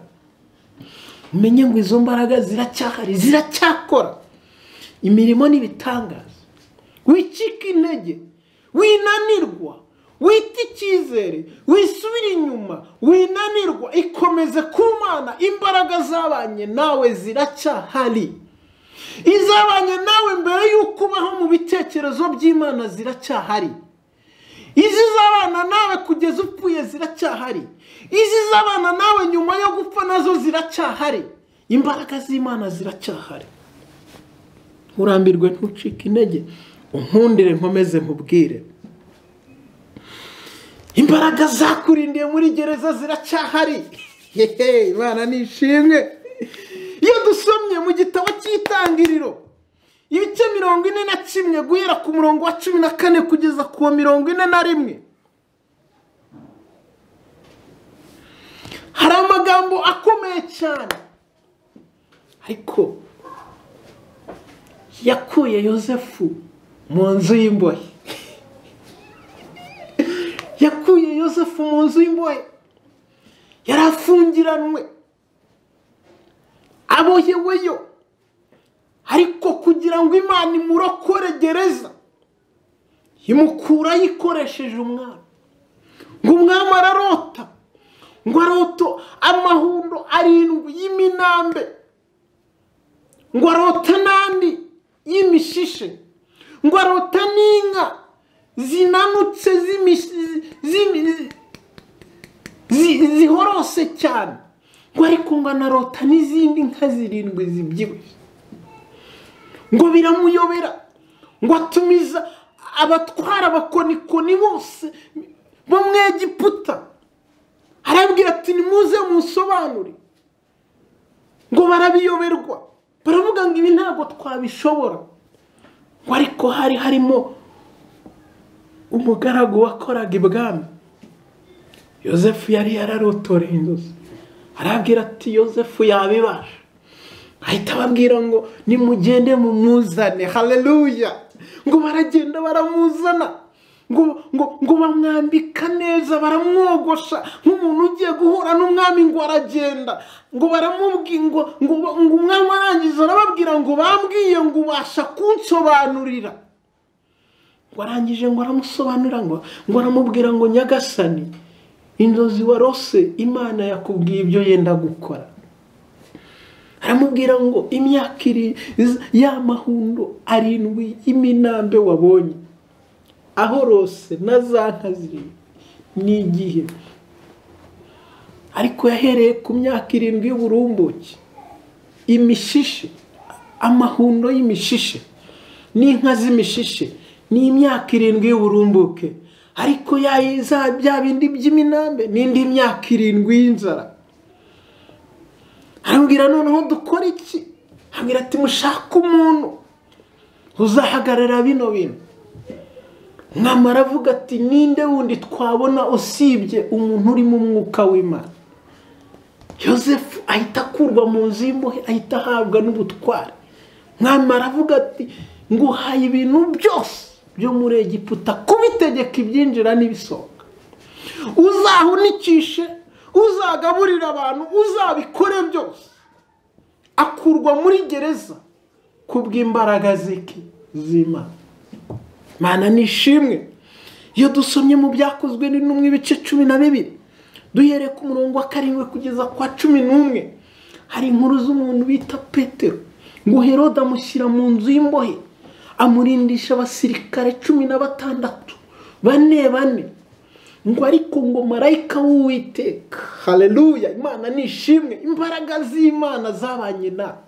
umenye ngo izo mbaraga ziracyahari ziracyakora imirimo n'ibitangaza wicika intege winanirwa wita icyizere wisubira inyuma winanirwa ikomeze kumana imbaraga zabanye nawe ziracyahari izabanye nawe mbere y'uko ubaho mu bitekerezo by'imana ziracyahari izizabana nawe kugeza upfuye ziracyahari izizabana nawe nyuma yo gupfa nazo ziracyahari imbaraga z'imana ziracyahari nturambirwe ntucike intege unkundire nkomeze nkubwire imbaraga zakurindiye muri gereza ziracyahari hehe imana ni ishimwe iyo dusomye mu gitabo cy'itangiriro ibice mirongo ine na kimwe guhera ku murongo wa cumi na kane kugeza ku wa mirongo ine na rimwe hari amagambo akomeye cyane ariko yakuye yosefu mu nzu y'imbohe yakuye yosefu mu nzu y'imbohe yari afungiranwe aboheweyo ariko kugira ngo imana imurokore gereza imukura yikoresheje umwami ngo umwami ararota ngo aroto amahundo arindwi y'iminambe ngo arota n'andi y'imishishe ngo arota n'inka zinanutse z'imishi- zi- zi- zi- zihorose cyane ngo ariko ngo anarota n'izindi nka zirindwi zibyibushye ngo biramuyobera ngo atumiza abatwara abakonikoni bose bo mu egiputa arabwira ati nimuze musobanure ngo barabiyoberwa baravuga ngo ibi ntabwo twabishobora ngo ariko hari harimo umugaragu wakoraga ibwami yosefu yari yararotoreye inzozi arabwira ati yosefu yabibasha ahita ababwira ngo nimugende mumuzane haleluya ngo baragenda baramuzana ngo ngo ngo bamwambika neza baramwogosha nk'umuntu ugiye guhura n'umwami ngo aragenda ngo baramubwira ngo ngo ngo umwami arangiza arababwira ngo bambwiye ngo ubasha kunsobanurira ngo arangije ngo aramusobanurira ngo ngo aramubwira ngo nyagasani inzozi warose imana yakubwiye ibyo yenda gukora aramubwira ngo imyaka iri y'amahundo arindwi y'iminambe wabonye ahorose na za nka zirindwi ni igihe ariko yahereye ku myaka irindwi y'uburumbuke imishishe amahundo y'imishishe n'inka z'imishishe ni imyaka irindwi y'uburumbuke ariko yayiza bya bindi by'iminambe n'indi myaka irindwi y'inzara arambwira noneho dukora iki arambwira ati mushake umuntu uzahagarara bino bintu mwamara aravuga ati ninde wundi twabona usibye umuntu uri mu mwuka w'imana yosefu ahita akurwa mu nzu y'imbohe ahita ahabwa n'ubutware mwamara aravuga ati nguhaye ibintu byose byo muri egiputa kubitegeka ibyinjira n'ibisohoka uzahunikishe uzagaburira abantu uzabikore byose akurwa muri gereza kubw'imbaraga z'iki z'imana mana ni ishimwe iyo dusomye mu byakozwe n'intumwe ibice cumi na bibiri duhereye ku murongo wa karindwi kugeza kwa cumi n'umwe hari inkuru z'umuntu bita petero ngo herode amushyira mu nzu y'imbohe amurindisha abasirikare cumi na batandatu bane bane ngo ariko ngo marayika w'uwiteka haleluya imana ni ishimwe imbaraga z'imana zabanye nawe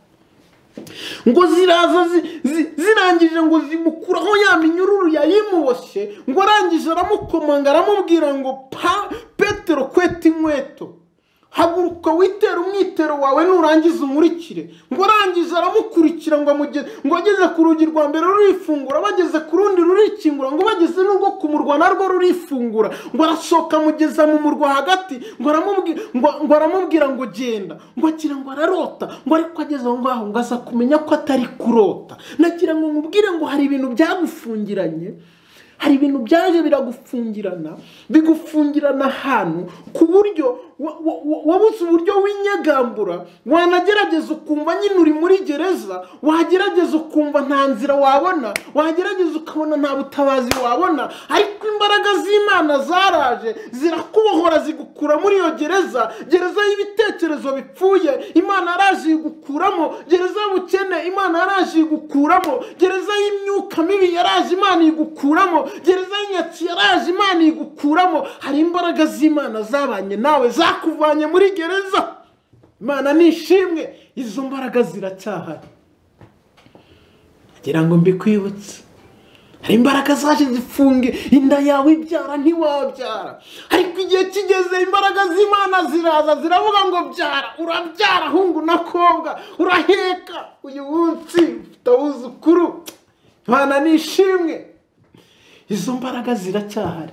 ngo ziraza zi- zi- zirangije ngo zimukuraho ya minyururu yayimuboshye ngo arangije aramukomanga aramubwira ngo pa petero kweta inkweto haguruka witera umwitero wawe nurangiza umurikire ngo arangije aramukurikira ngo amuge- ngo ageze ku rugi rwa mbere rurifungura bageze ku rundi rurikingura ngo bageze n'ubwo ku murwa narwo rurifungura ngo arasohoka amugeza mu murwa hagati ngo aramubwira ngo ngo aramubwira ngo genda ngo agira ngo ararota ngo ariko ageze aho ngaho ngo aza kumenya ko atari kurota nagira ngo mubwire ngo hari ibintu byagufungiranye hari ibintu byaje biragufungirana bigufungirana ahantu ku buryo wa- wa- wa- wabuze uburyo winyegambura wanagerageza ukumva nyine uri muri gereza wagerageza ukumva nta nzira wabona wagerageza ukabona nta butabazi wabona ariko imbaraga z'imana zaraje zirakubohora zigukura muri iyo gereza gereza y'ibitekerezo bipfuye imana yaraje igukuramo gereza y'ubukene imana yaraje igukuramo gereza y'imyuka mibi yaraje imana igukuramo gereza y'inyatsi yaraje imana igukuramo hari imbaraga z'imana zabanye nawe zakuvanye muri gereza imana ni ishimwe izo mbaraga ziracyahari ngira ngo mbikwibutse hari imbaraga zaje zifunge inda yawe ibyara ntiwabyara ariko igihe kigeze imbaraga z'imana ziraza ziravuga ngo byara urabyara hungu na kobwa uraheka uyu munsi ufite abuzukuru imana ni ishimwe izo mbaraga ziracyahari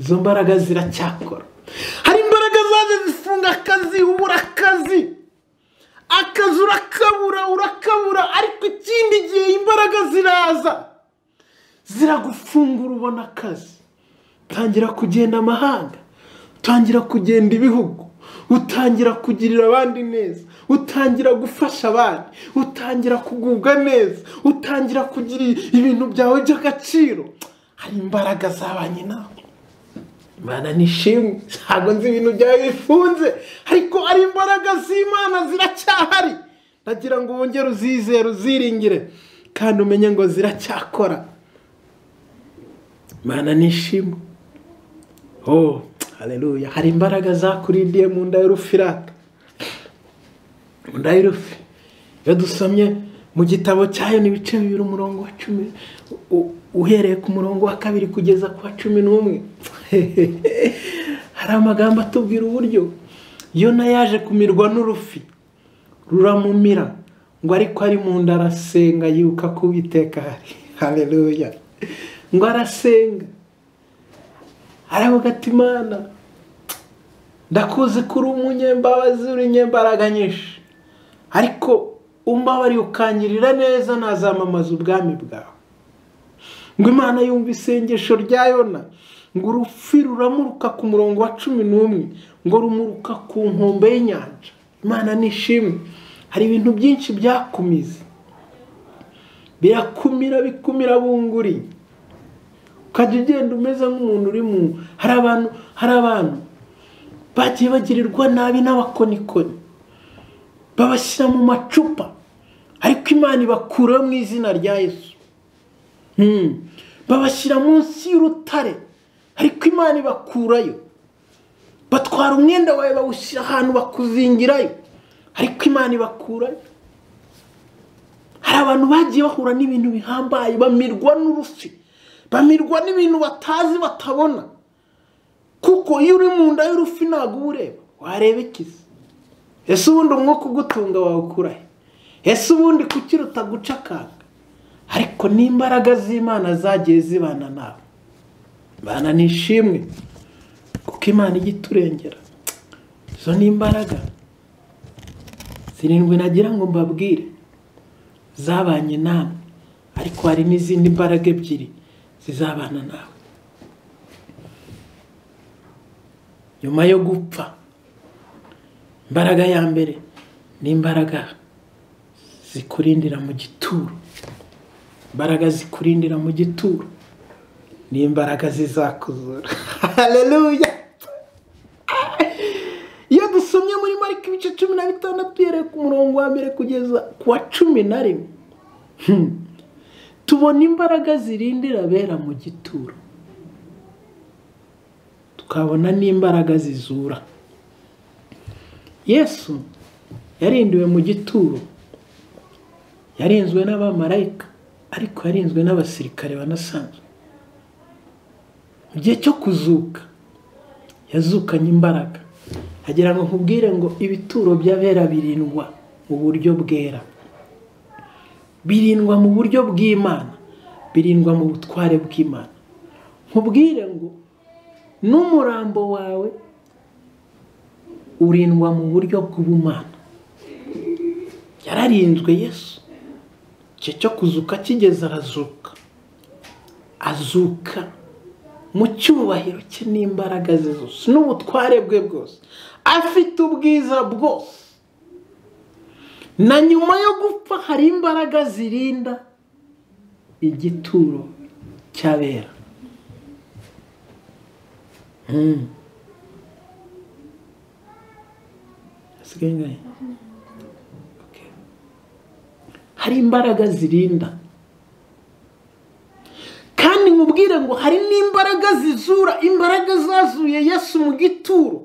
izo mbaraga ziracyakora hari imbaraga zaje zifunga akazi ubura akazi akazi urakabura urakabura ariko ikindi gihe imbaraga ziraza ziragufungura ubona akazi utangira kugenda amahanga utangira kugenda ibihugu utangira kugirira abandi neza utangira gufasha abandi utangira kugubwa neza utangira kugira ibintu byawe by'agaciro hari imbaraga zabanye nawe imana nishimwe ntabwo nzi ibintu byawe bifunze ariko ari imbaraga z'imana ziracyahari ndagira ngo wongere uzizere uziringire kandi umenye ngo ziracyakora imana nishimwe oh hareruya hari imbaraga zakurindiye mu nda y'urufiraka mu nda y'urufi iyo dusomye mu gitabo cyayo ni ibice bibiri umurongo wa cumi u- uhereye ku murongo wa kabiri kugeza ku wa cumi n'umwe hari amagambo atubwira uburyo yona yaje kumirwa n'urufi ruramumira ngo ariko ari mu nda arasenga yibuka ko uwiteka hari hareruya ngo arasenga aravuga ati imana ndakuzi ko uri umunyembabazi urinyembaraga nyinshi ariko umbabariye ukangirira neza nazamamaza ubwami bwawe ngo imana yumva isengesho rya yona ngo urupfu ruramuruka ku murongo wa cumi n'umwe ngo rumuruka ku nkombe y'inyanja imana nishimwe hari ibintu byinshi byakumize birakumira bikumira bunguri ukajya ugenda umeze nk'umuntu uri mu hari abantu hari abantu bagiye bagirirwa nabi n'abakonikoni babashyira mu macupa ariko imana ibakuraho mu izina rya yesu Hmm. babashyira munsi y'urutare ariko imana ibakurayo batwara umwenda wawe bawushyira ahantu bakuzingirayo ariko imana ibakurayo hari abantu bagiye bahura n'ibintu bihambaye bamirwa n'urufi bamirwa n'ibintu batazi batabona kuko iyo uri mu nda y'urufi ntabwo uba ureba wareba ikizi ese ubundi umwuka ugutunga wawukurahe ese ubundi kuki guca akanga ariko n'imbaraga z'imana zagiye zibana nawe imana nishimwe kuko imana ijya iturengera izo ni imbaraga zirindwi nagira ngo mbabwire zabanye namwe ariko hari n'izindi mbaraga ebyiri zizabana nawe nyuma yo gupfa imbaraga ya mbere ni imbaraga zikurindira mu gituro imbaraga zikurindira mu gituro ni imbaraga zizakuzura hareruya iyo dusomye muri marika ibice cumi na bitandatu uhereye ku murongo wa mbere kugeza ku wa cumi na rimwe Hmm. tubona imbaraga zirindira abera mu gituro tukabona n'imbaraga zizura yesu yarindiwe mu gituro yarinzwe n'abamarayika ariko yarinzwe n'abasirikare banasanzwe mu gihe cyo kuzuka yazukanye imbaraga agira ngo nkubwire ngo ibituro by'abera birindwa mu buryo bwera birindwa mu buryo bw'imana birindwa mu butware bw'imana nkubwire ngo n'umurambo wawe urindwa mu buryo bw'ubumana yararinzwe yesu igihe cyo kuzuka kigeze arazuka azuka mu cyubahiro cye n'imbaraga ze zose n'ubutware bwe bwose afite ubwiza bwose na nyuma yo gupfa hari imbaraga zirinda igituro cy'abera Hmm. Hasigaye ingahe? Okay. hari imbaraga zirinda kandi nkubwire ngo hari n'imbaraga zizura imbaraga zazuye yesu mu gituro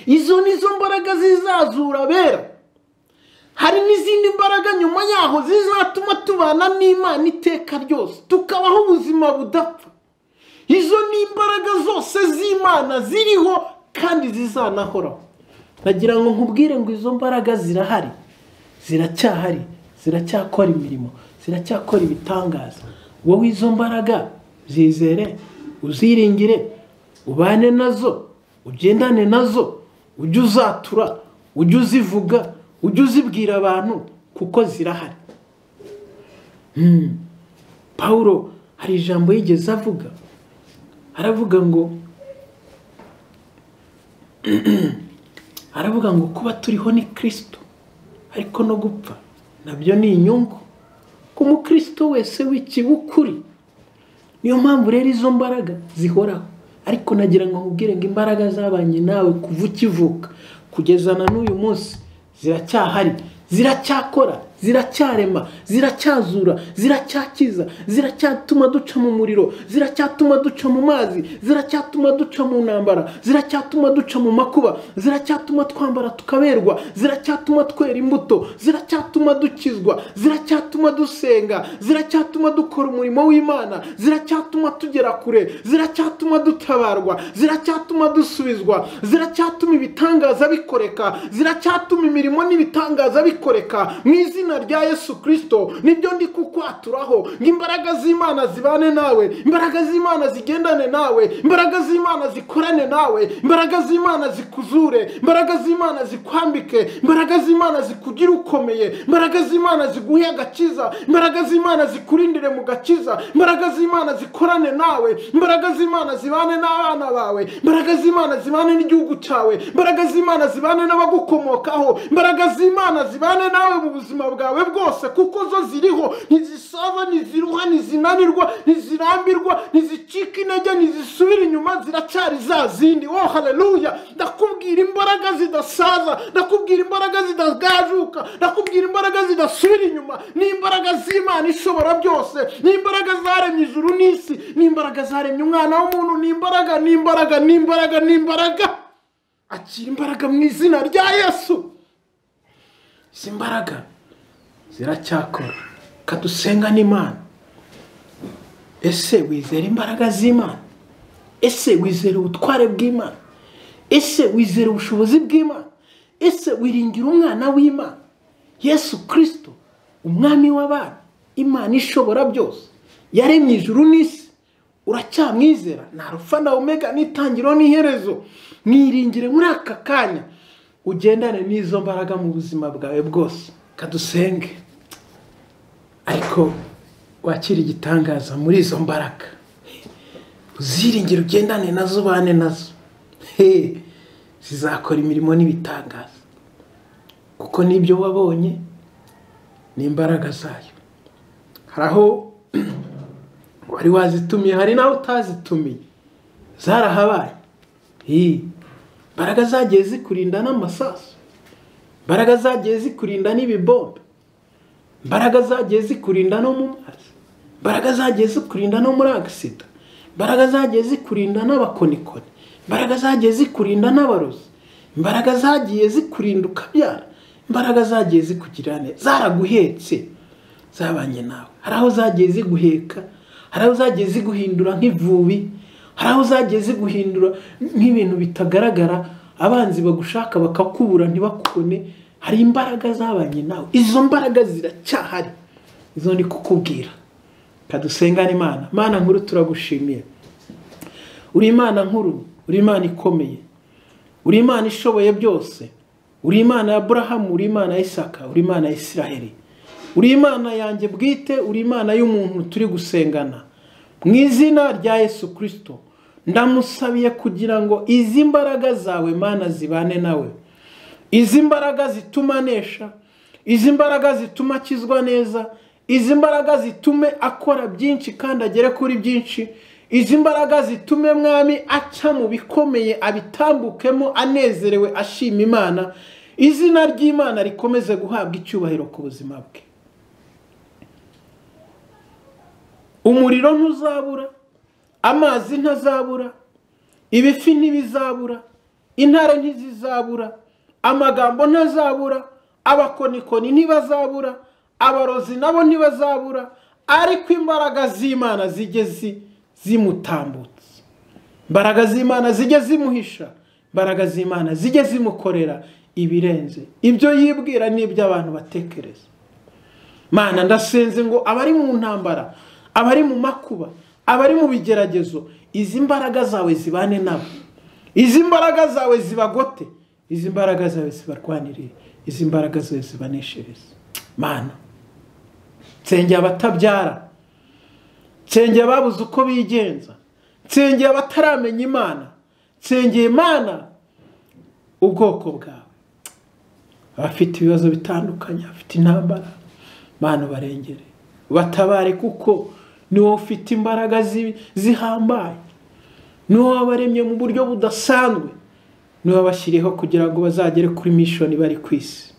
izo ni zo mbaraga zizazura abera hari n'izindi mbaraga nyuma yaho zizatuma tubana n'imana iteka ryose tukabaho ubuzima budapfa izo ni imbaraga zose z'imana ziriho kandi zizanahoraho nagira ngo nkubwire ngo izo mbaraga zirahari ziracyahari ziracyakora imirimo ziracyakora ibitangaza wowe izo mbaraga zizere uziringire ubane nazo ugendane nazo ujye uzatura ujye uzivuga ujye uzibwira abantu kuko zirahari Hmm. pawulo hari ijambo yigeze avuga aravuga ngo aravuga ngo kuba turiho ni kirisito ariko no gupfa nabyo ni inyungu ku mukristo wese w'ikibukuri niyo mpamvu rero izo mbaraga zihoraho ariko nagira ngo nkubwire ngo imbaraga zabanye nawe kuva ukivuka kugeza na n'uyu munsi ziracyahari ziracyakora ziracyarema ziracyazura ziracyakiza ziracyatuma duca mu muriro ziracyatuma duca mu mazi ziracyatuma duca mu ntambara ziracyatuma duca mu makuba ziracyatuma twambara tukaberwa ziracyatuma twera imbuto ziracyatuma dukizwa ziracyatuma dusenga ziracyatuma dukora umurimo w'imana ziracyatuma tugera kure ziracyatuma dutabarwa ziracyatuma dusubizwa ziracyatuma ibitangaza bikoreka ziracyatuma imirimo n'ibitangaza bikoreka mu izina rya yesu kirisito nibyo ndi kukwaturaho ngo imbaraga z'imana zibane nawe imbaraga z'imana zigendane nawe imbaraga z'imana zikorane nawe imbaraga z'imana zikuzure imbaraga z'imana zikwambike imbaraga z'imana zikugire ukomeye imbaraga z'imana ziguhe agakiza imbaraga z'imana zikurindire mu gakiza imbaraga z'imana zikorane nawe imbaraga z'imana zibane n'abana bawe imbaraga z'imana zibane n'igihugu cyawe imbaraga z'imana zibane n'abagukomokaho imbaraga z'imana zibane nawe mu buzima bwawe bwose kuko zo ziriho ntizisava ntiziruha ntizinanirwa ntizirambirwa ntizicika intege ntizisubira inyuma ziracyari za zindi oh haleluya ndakubwira imbaraga zidasaza ndakubwira imbaraga zidagajuka ndakubwira imbaraga zidasubira inyuma ni imbaraga z'imana ishobora byose ni imbaraga zaremye ijuru n'isi ni imbaraga zaremye umwana w'umuntu ni imbaraga ni imbaraga ni imbaraga ni imbaraga akira imbaraga mu izina rya yesu izi mbaraga ziracyakora kadusenga n'imana ese wizera imbaraga z'imana ese wizera ubutware bw'imana ese wizera ubushobozi bw'imana ese wiringira umwana w'imana yesu kirisito umwami w'abana imana ishobora byose yaremye ijuru n'isi uracyamwizera nta rufa na omega n'itangiriro n'iherezo mwiringire muri aka kanya ugendane n'izo mbaraga mu buzima bwawe bwose kadusenge ariko wakira igitangaza muri izo mbaraga uziringire ugendane nazo ubane nazo zizakora imirimo n'ibitangaza kuko n'ibyo wabonye ni imbaraga zayo hari aho wari wazitumiye hari n'aho utazitumiye zarahabaye imbaraga zagiye zikurinda n'amasasu imbaraga zagiye zikurinda n'ibibombe imbaraga zagiye zikurinda no mu mazi imbaraga zagiye zikurinda no muri agisida imbaraga zagiye zikurinda n'abakonikoni imbaraga zagiye zikurinda n'abarozi imbaraga zagiye zikurinda ukabyara imbaraga zagiye zikugira neza zaraguhetse zabanye nawe hari aho zagiye ziguheka hari aho zagiye ziguhindura nk'ivubi hari aho zagiye ziguhindura nk'ibintu bitagaragara abanzi bagushaka bakakubura ntibakubone hari imbaraga zabanye nawe izo mbaraga ziracyahari izo ni kukubwira kadusengane imana imana nkuru turagushimiye uri imana nkuru uri imana ikomeye uri imana ishoboye byose uri imana ya burahamu uri imana ya isaka uri imana ya isiraheli uri imana yanjye bwite uri imana y'umuntu turi gusengana mu izina rya yesu kirisito ndamusabiye kugira ngo izi mbaraga zawe mana zibane nawe izi mbaraga zituma anesha izi mbaraga zituma akizwa neza izi mbaraga zitume akora byinshi kandi agere kuri byinshi izi mbaraga zitume mwami aca mu bikomeye abitambukemo anezerewe ashima imana izina ry'imana rikomeze guhabwa icyubahiro ku buzima bwe umuriro ntuzabura amazi ntazabura ibifi ntibizabura intare ntizizabura amagambo ntazabura abakonikoni ntibazabura abarozi nabo ntibazabura ariko imbaraga z'imana zijye zimutambutsa imbaraga z'imana zijye zimuhisha imbaraga z'imana zijye zimukorera ibirenze ibyo yibwira n'ibyo abantu batekereza mana ndasenze ngo abari mu ntambara abari mu makuba abari mu bigeragezo izi mbaraga zawe zibane nabo izi mbaraga zawe zibagote izi mbaraga zawe zibarwanirire izi mbaraga zawe zibaneshereze mana nsengera abatabyara nsengera ababuze uko bigenza nsengera abataramenya imana nsengera imana ubwoko bwawe abafite ibibazo bitandukanye abafite intambara mana barengere batabare kuko ni wowe ufite imbaraga zihambaye niwe wabaremye mu buryo budasanzwe niwe wabashyiriyeho kugira ngo bazagere kuri mishoni bari ku isi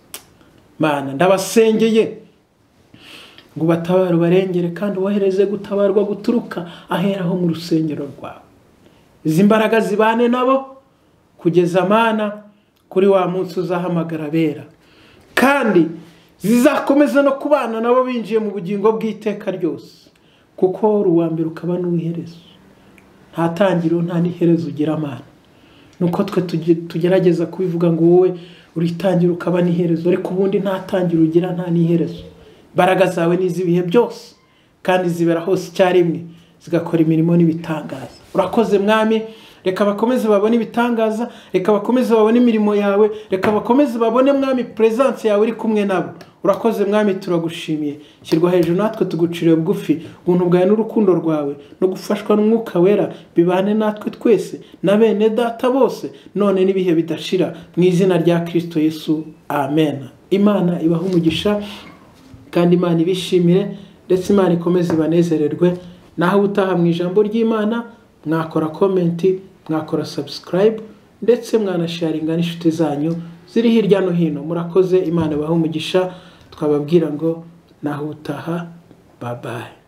mana ndabasengeye ngo ubatabare ubarengere kandi wohereze gutabarwa guturuka aheraho mu rusengero rwawe izi mbaraga zibane nabo kugeza amana kuri wa munsi uzahamagara abera kandi zizakomeza no kubana nabo binjiye mu bugingo bw'iteka ryose kuko uri uwa mbere ukaba n'uwiherezo nta tangiriro nta n'iherezo ugira amana nuko twe tuge- tugerageza kubivuga ngo wowe uritangira ukaba n'iherezo ariko ubundi nta tangiriro ugira nta n'iherezo imbaraga zawe ni iz'ibihe byose kandi zibera hose icyarimwe zigakora imirimo n'ibitangaza urakoze mwami reka bakomeze babone ibitangaza reka bakomeze babone imirimo yawe reka bakomeze babone mwami peresanse yawe iri kumwe nabo urakoze mwami turagushimiye shyirwa hejuru natwe tuguciriye bugufi ubuntu bwawe n'urukundo rwawe no gufashwa n'umwuka wera bibane natwe twese na bene data bose none n'ibihe bidashira mu izina rya kirisito yesu amen imana ibaha umugisha kandi imana ibishimire ndetse imana ikomeze ibanezererwe naho ubutaha mu ijambo ry'imana mwakora komenti mwakora sabusikarayibu ndetse mwanasharinga n'inshuti zanyu ziri hirya no hino murakoze imana ibahe umugisha twababwira ngo naho ubutaha babaye